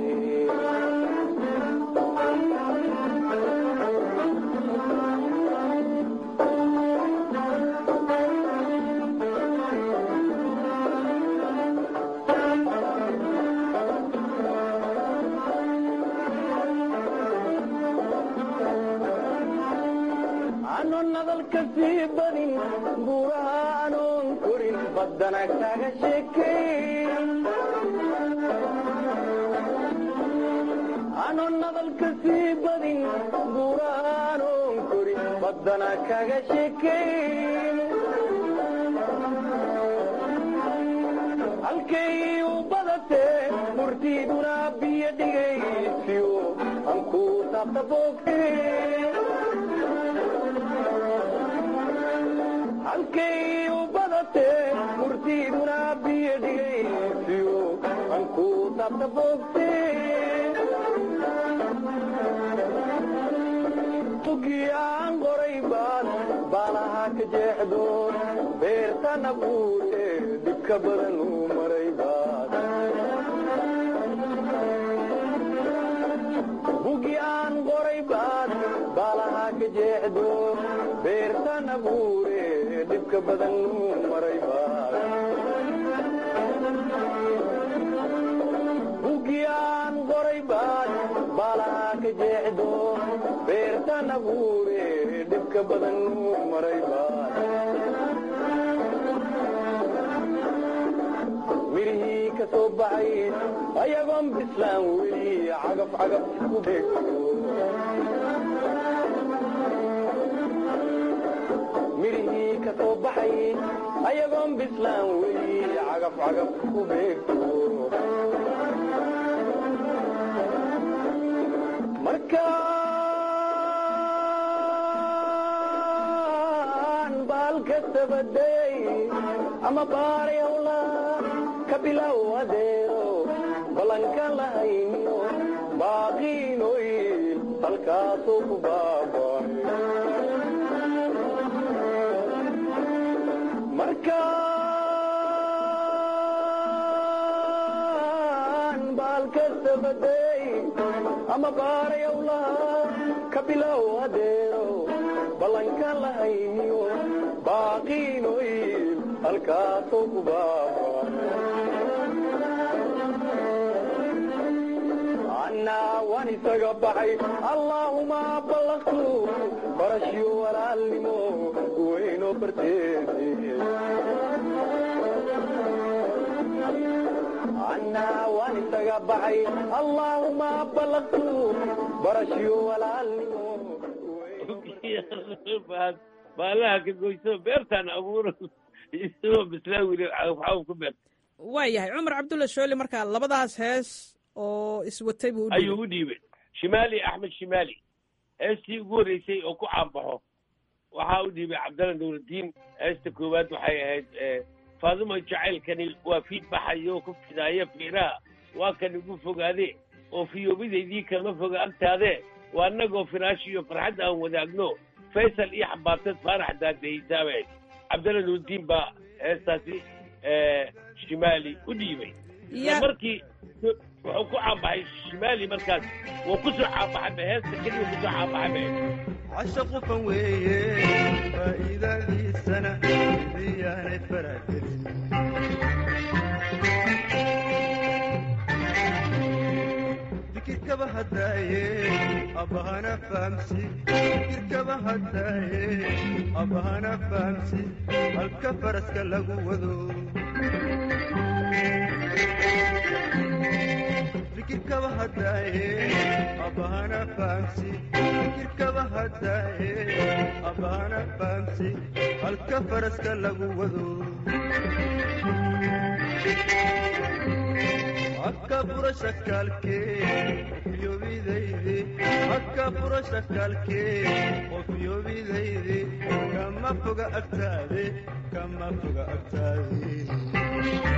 anon nadalka sii badin buuraha anoon korin baddana kaga sheekay anon nadalka sii badin buuraha anoon korin baddana kaga sheekay halkay u badatee murtiiduna biyo dhigaysiyo anku taabta boogtay halkay u badatee murtiiduna biyo dhigaysiyo anku taabta boogtee tugii aan qoray baad baalaha ka jeexdo beertana buute dhibka badan u maray baad bugi aan qoray baad baalaha ka jeexdo beertana buure dhibka badan u maray baad bugi aan qoray baad baalaha ka jeexdo beertana buure dhibka badan u maray baad mirihii ka soo baxay ayagoon bislaan weli cagaf cagaf ku beegto mirihii ka soo baxay ayagoon bislaan weli cagaf cagaf ku beegto markaan baalka tabadayay ama baaray hawla ka bilow adeero ballanka lahayniyo baaqiinoyil halkaasuu ku baabay markaan baalka tabadayay ama baaray hawla ka bilow adeero ballanka lahayniyo baaqiinoyil halkaasuu ku baabay annaa waan isaga baxay allaahuma ballaqtu barashyo walaalnimo weynoo barteedi annaa waan isaga baxay allaahuma ballaqtu barashyo walaalnimo baalaha ka goyso beertaan abuuro isagoo bislaan weli cagafcagaf ku beerta waa yahay cumar cabdulla shooli markaa labadaas hees oo iswatay buu u ayuu u dhiibay shimaali axmed shimaali heestii ugu horreysay oo ku caanbaxo waxaa u dhiibay cabdalla nuurudiin heesta koowaad waxay ahayd faadimo jacaylkani waa fiid baxayo ku fidaaya fiiraha waa kan igu fogaade oo fiyoobidaydii kama foga agtaade waa annagoo firaash iyo farxad aan wadaagno faysal iyo xambaartad faarax daadahaysaabay cabdalla nuurudiin baa heestaasi shimaali u dhiibay isla markii wuxuu ku caanbaxay shimaali markaas wuu ku soo caanbaxay heesta keliya ku soo caanbaxay casha qufan weeye faa'iidadiisana iyaanay faragelin fikirkaba haddaaye abbahana fahamsi fikirkaba haddaaye abbahana fahamsi halka faraska lagu wado fikirkaba haddaaye abbahana fahamsi fikirkaba haddaaye abbahana fahamsi halka faraska lagu wado akka furasha kaalkee ofyobidayde akka furasha kaalkee ofyobidayde kama foga agtaade kama foga agtaade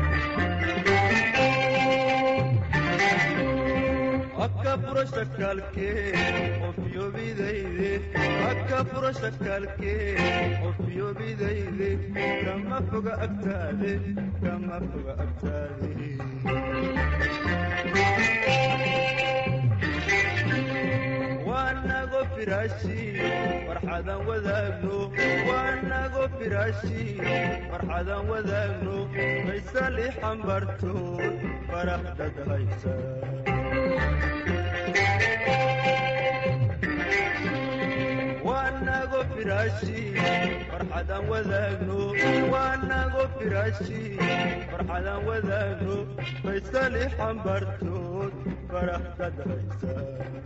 akka furasha kaalkee ofyobidayde akka furasha kaalkee ofyobidayde kama foga agtaade kama foga agtaade waanago firaashi farxadan wadaagno waanago firaashi farxadan wadaagno faysali xambartood farax dadhaysa waanago firaashi farxadan wadaagno waanago firaashi farxadan wadaagno faysali xambartood farax dadhaysa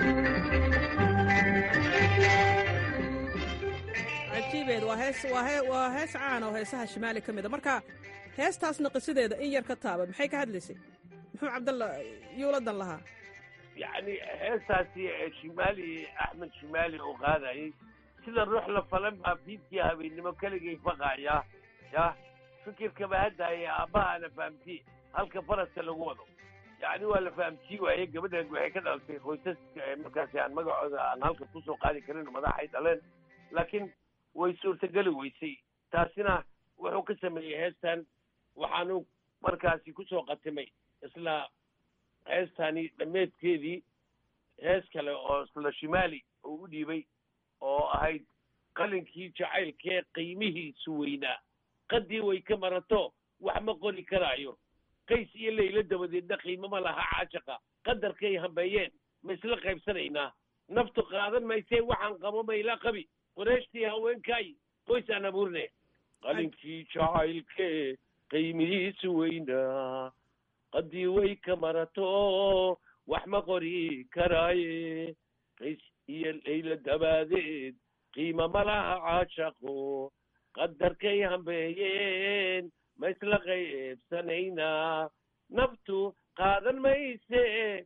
cajiibeed waa hees waa hee waa hees caan oo heesaha shimaali ka mida marka heestaasna qisideeda in yar ka taaba maxay ka hadlaysay muxuu cabdalla yuuladan lahaa yacni heestaasi shimaali axmed shimaali uu qaadayay sida ruux la falan baa fiidkii habeennimo keligay faqaya ya fikirkaba haddaaya aabbahaana fahamti halka faraska lagu wado yacni waa la fahamtii waaye gabadhan waxay ka dhalatay qoysaska markaasi aan magacooda aan halka kusoo qaadi karin madaxay dhaleen laakiin way suurtageli weysay taasina wuxuu ka sameeyey heestan waxaanu markaasi kusoo qatimay isla heestani dhammeedkeedii hees kale oo isla shimaali uu u dhiibay oo ahayd qalinkii jacaylkee qiimihiisu weynaa qaddii way ka marato wax ma qori karaayo qays iyo laylo dabadeedna qiimo ma laha caashaqa qadarkay hambeeyeen ma isla qaybsanaynaa naftu qaadan maysee waxaan qabo mayla qabi qureeshtii haweenkaay qoysaan abuurne qalinkii jacaylkee qiimihiisu weynaa qaddii way ka marato wax ma qori karaaye qays iyo laylo dabaadeed qiimo ma laha caashaqo qadarkay hambeeyeen ma isla qaybsanaynaa naftu qaadan mayse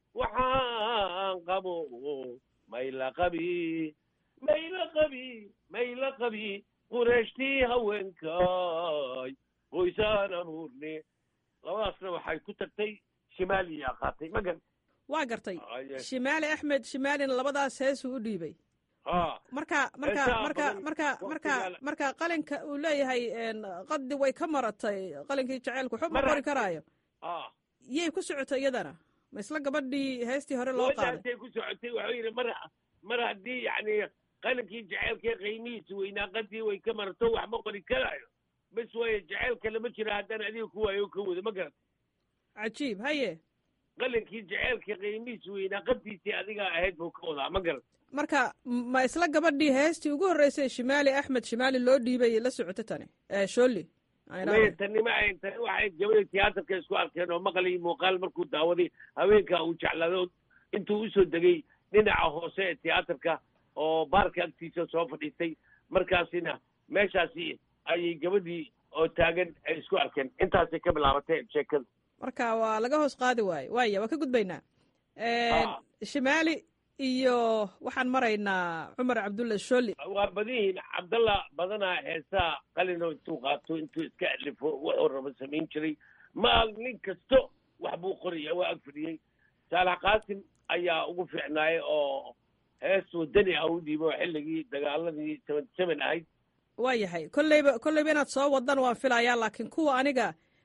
waxaan qabo mayla qabi mayla qabi mayla qabi qureeshtii haweenkaay qoysaan abuurne labadaasna waxay ku tagtay shimaaliyaa qaatay magan waa gartay shimaali axmed shimaalina labadaas heesuu u dhiibay ha marka marka Heesaha marka badan marka marka waqtigaala. marka qalinka uu leeyahay een, qadi way ka maratay qalinkii jaceylku waxba ma Mar- qori karaayo ha yay ku socotay iyadana ma isla gabadhii heestii hore loo qaaday wadaasay ku socotay wuxuu yidhi mar mar haddii yacni qalinkii jaceylkee qiimihiisa weynaa qadii way ka marato wax ma qori karaayo bes waaye jaceylka lama jira haddana adiga ku waayo ka wado ma garat cajiib haye qalinkii jaceylka qiimihiisa weynaa qadiisii adiga ahayd buu ka wadaa ma garat marka ma isla gabadhii heestii ugu horreysay shimaali axmed shimaali loo dhiibay la socota tani ee shooli aan maya idhaahdo. tani ma ahayn tani waxay gabadha tiyaatarka isku arkeen oo maqal iyo muuqaal markuu daawaday haweenka uu jeclado intuu usoo degay dhinaca hoose ee tiyaatarka oo baarka agtiisa soo fadhiistay markaasina meeshaasi ayay gabadhii oo taagan ay isku arkeen intaasay ka bilaabatay sheekada marka waa laga hoos qaadi waaye waaya waa ka gudbaynaa Een, Ah. shimaali iyo waxaan maraynaa cumar cabdulla shooli waa badan yihiin cabdalla badanaa heesaa qalino intuu qaato intuu iska alifo wuxuu rabo samayn jiray ma nin kasto wax buu qoraya waa ag fadhiyey saalax qaasim ayaa ugu fiicnaayay oo hees wadani ah u dhiibo xilligii dagaaladii seventy seven ahayd waa yahay kolleyba kolleyba inaad soo wadan waan filayaa laakiin kuwa aniga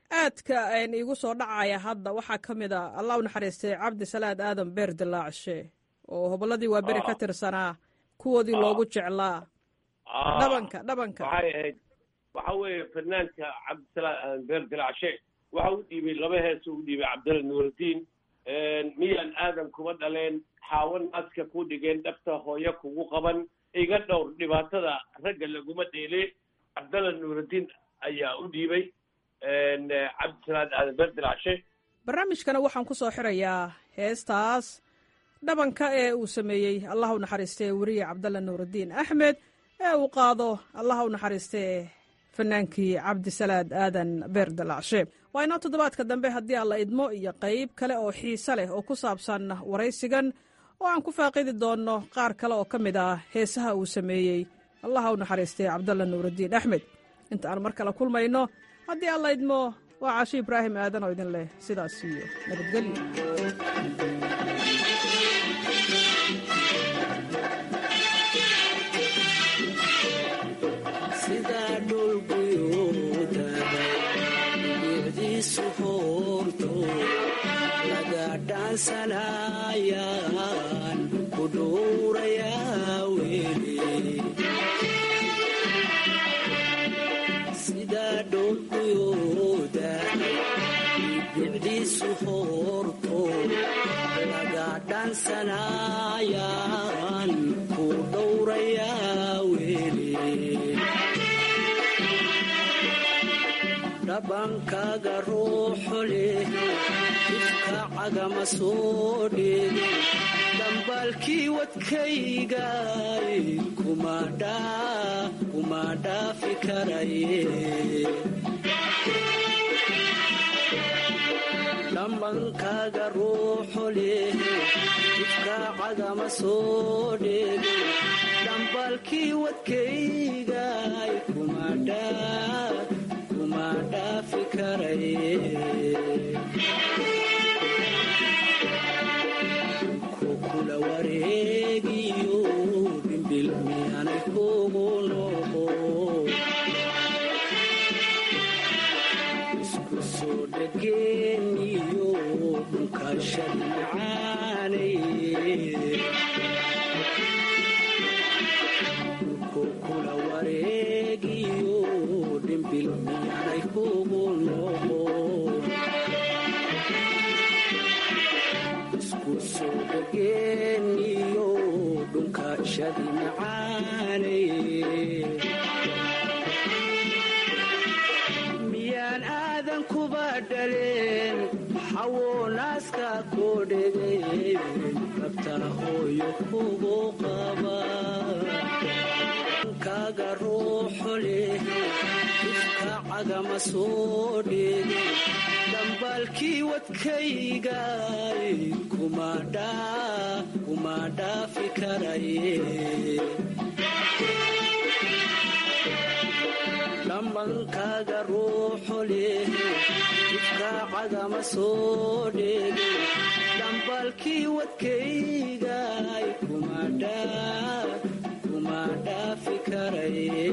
aadka iigu soo dhacaya hadda waxaa ka mid a allah u naxariistay cabdi salaad aadan beer dilaacshe oo hobolladii waa beri ka tirsanaa kuwoodii loogu jeclaa dhabanka dhabanka waxay ahayd waxa weeye fanaanka cabdisalaam aadan beer dilaacshe waxa u dhiibay laba hees u dhiibay cabdalla nuurudiin miyaan aadan kuma dhaleen xaawan aska ku dhigeen dhabta hooyo kugu qaban iga dhowr dhibaatada ragga laguma dheele cabdalla nuurudiin ayaa u dhiibay cabdisalaad aadan beer dilaacshe barnaamijkana waxaan ku soo xirayaa heestaas dhabanka ee uu sameeyey allah u naxariistee weriye cabdalla nuurudiin axmed ee uu qaado allah u naxariistee fanaankii cabdisalaad aadan beer dalacshe waa inoo toddobaadka dambe haddii alla idmo iyo qayb kale oo xiise leh oo ku saabsan waraysigan oo aan ku faaqidi doonno qaar kale oo ka mid ah heesaha uu sameeyey allaha u naxariistay cabdalla nuurudiin axmed inta aan mar kale kulmayno haddii alla idmo waa caashi ibraahim aadan oo idin leh sidaas iyo nabadgelyo sidaa dhulguyoodaada bicdiisu hoorto laga dhaansanayaan ku dhuurayaa weli sidaa dhulguyoodaada bicdiisu hoorto laga dhaansanayaan ku dhowrayaa weli dhabankaaga ruuxo leh ifka cagama soo dheege dhambaalkii wadkaygay kuma dhaafi karaye dhambankaaga ruuxo leh ifka cagama soo dheege dhambaalkii wadkaygay kuma dhaa dhaafi karaye kukula wareegiyo dhimbil miyaanay kugu noqo isku soo dhageeniyo dhunkashadi macaanay kukula wareegiyo dhimbil miyaanay kugu noqo isku soo dhageeniyo dhunkashadi macaanay miyaan aadan kuba dhaleen xawo naaska koo dhegay rabtaa hooyo kugu qaba kaaga ruuxo leh ifka cagama soo dheege dhambaalkii wadkaygay kuma dhaafi karaye dhambankaaga ruuxo leh ifka cagama soo dheege dhambaalkii wadkaygay kuma dhaafi karaye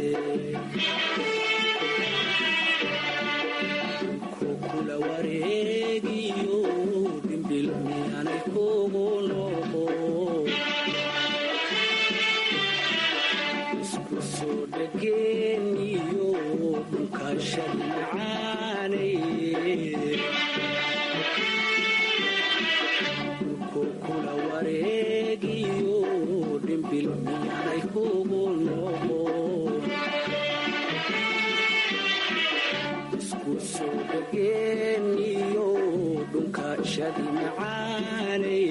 kukula wareegiyo dhimbil miyaanay kugu noqo isku soo dhageeniyo dhunkashadi macaanay kukula wareegiyo dhimbil miyaanay kugu noqo isku soo dhageeniyo dhunkashadi macaanay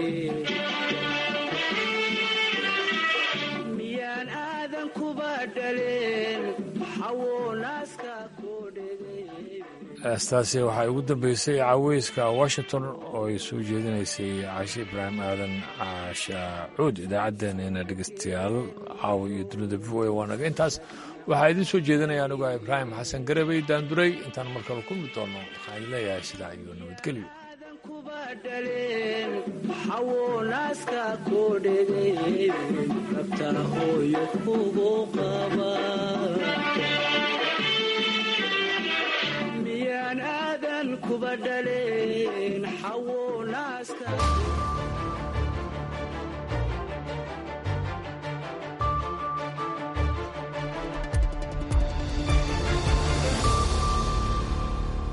miyaan aadan kuba dhaleen xawo naaska koo dhegay heestaasi waxaa ugu dambeysay caweyska washington oo ay soo jeedinaysay caashi ibraahim aadan caasha cuud idaacaddeenena dhegeystayaal caawa iyo dunida v o a waa naga intaas waxaa idiin soo jeedinaya anigu ibraahim xasan garabey daanduray intaan markale kulmi doono waxaan leeyahay sidaa iyo nabadgelyo kuba dhaleen xawo naaska koo dhegay rabtaa hooyo kugu qaba aadan kuba dhaleen xawo naaska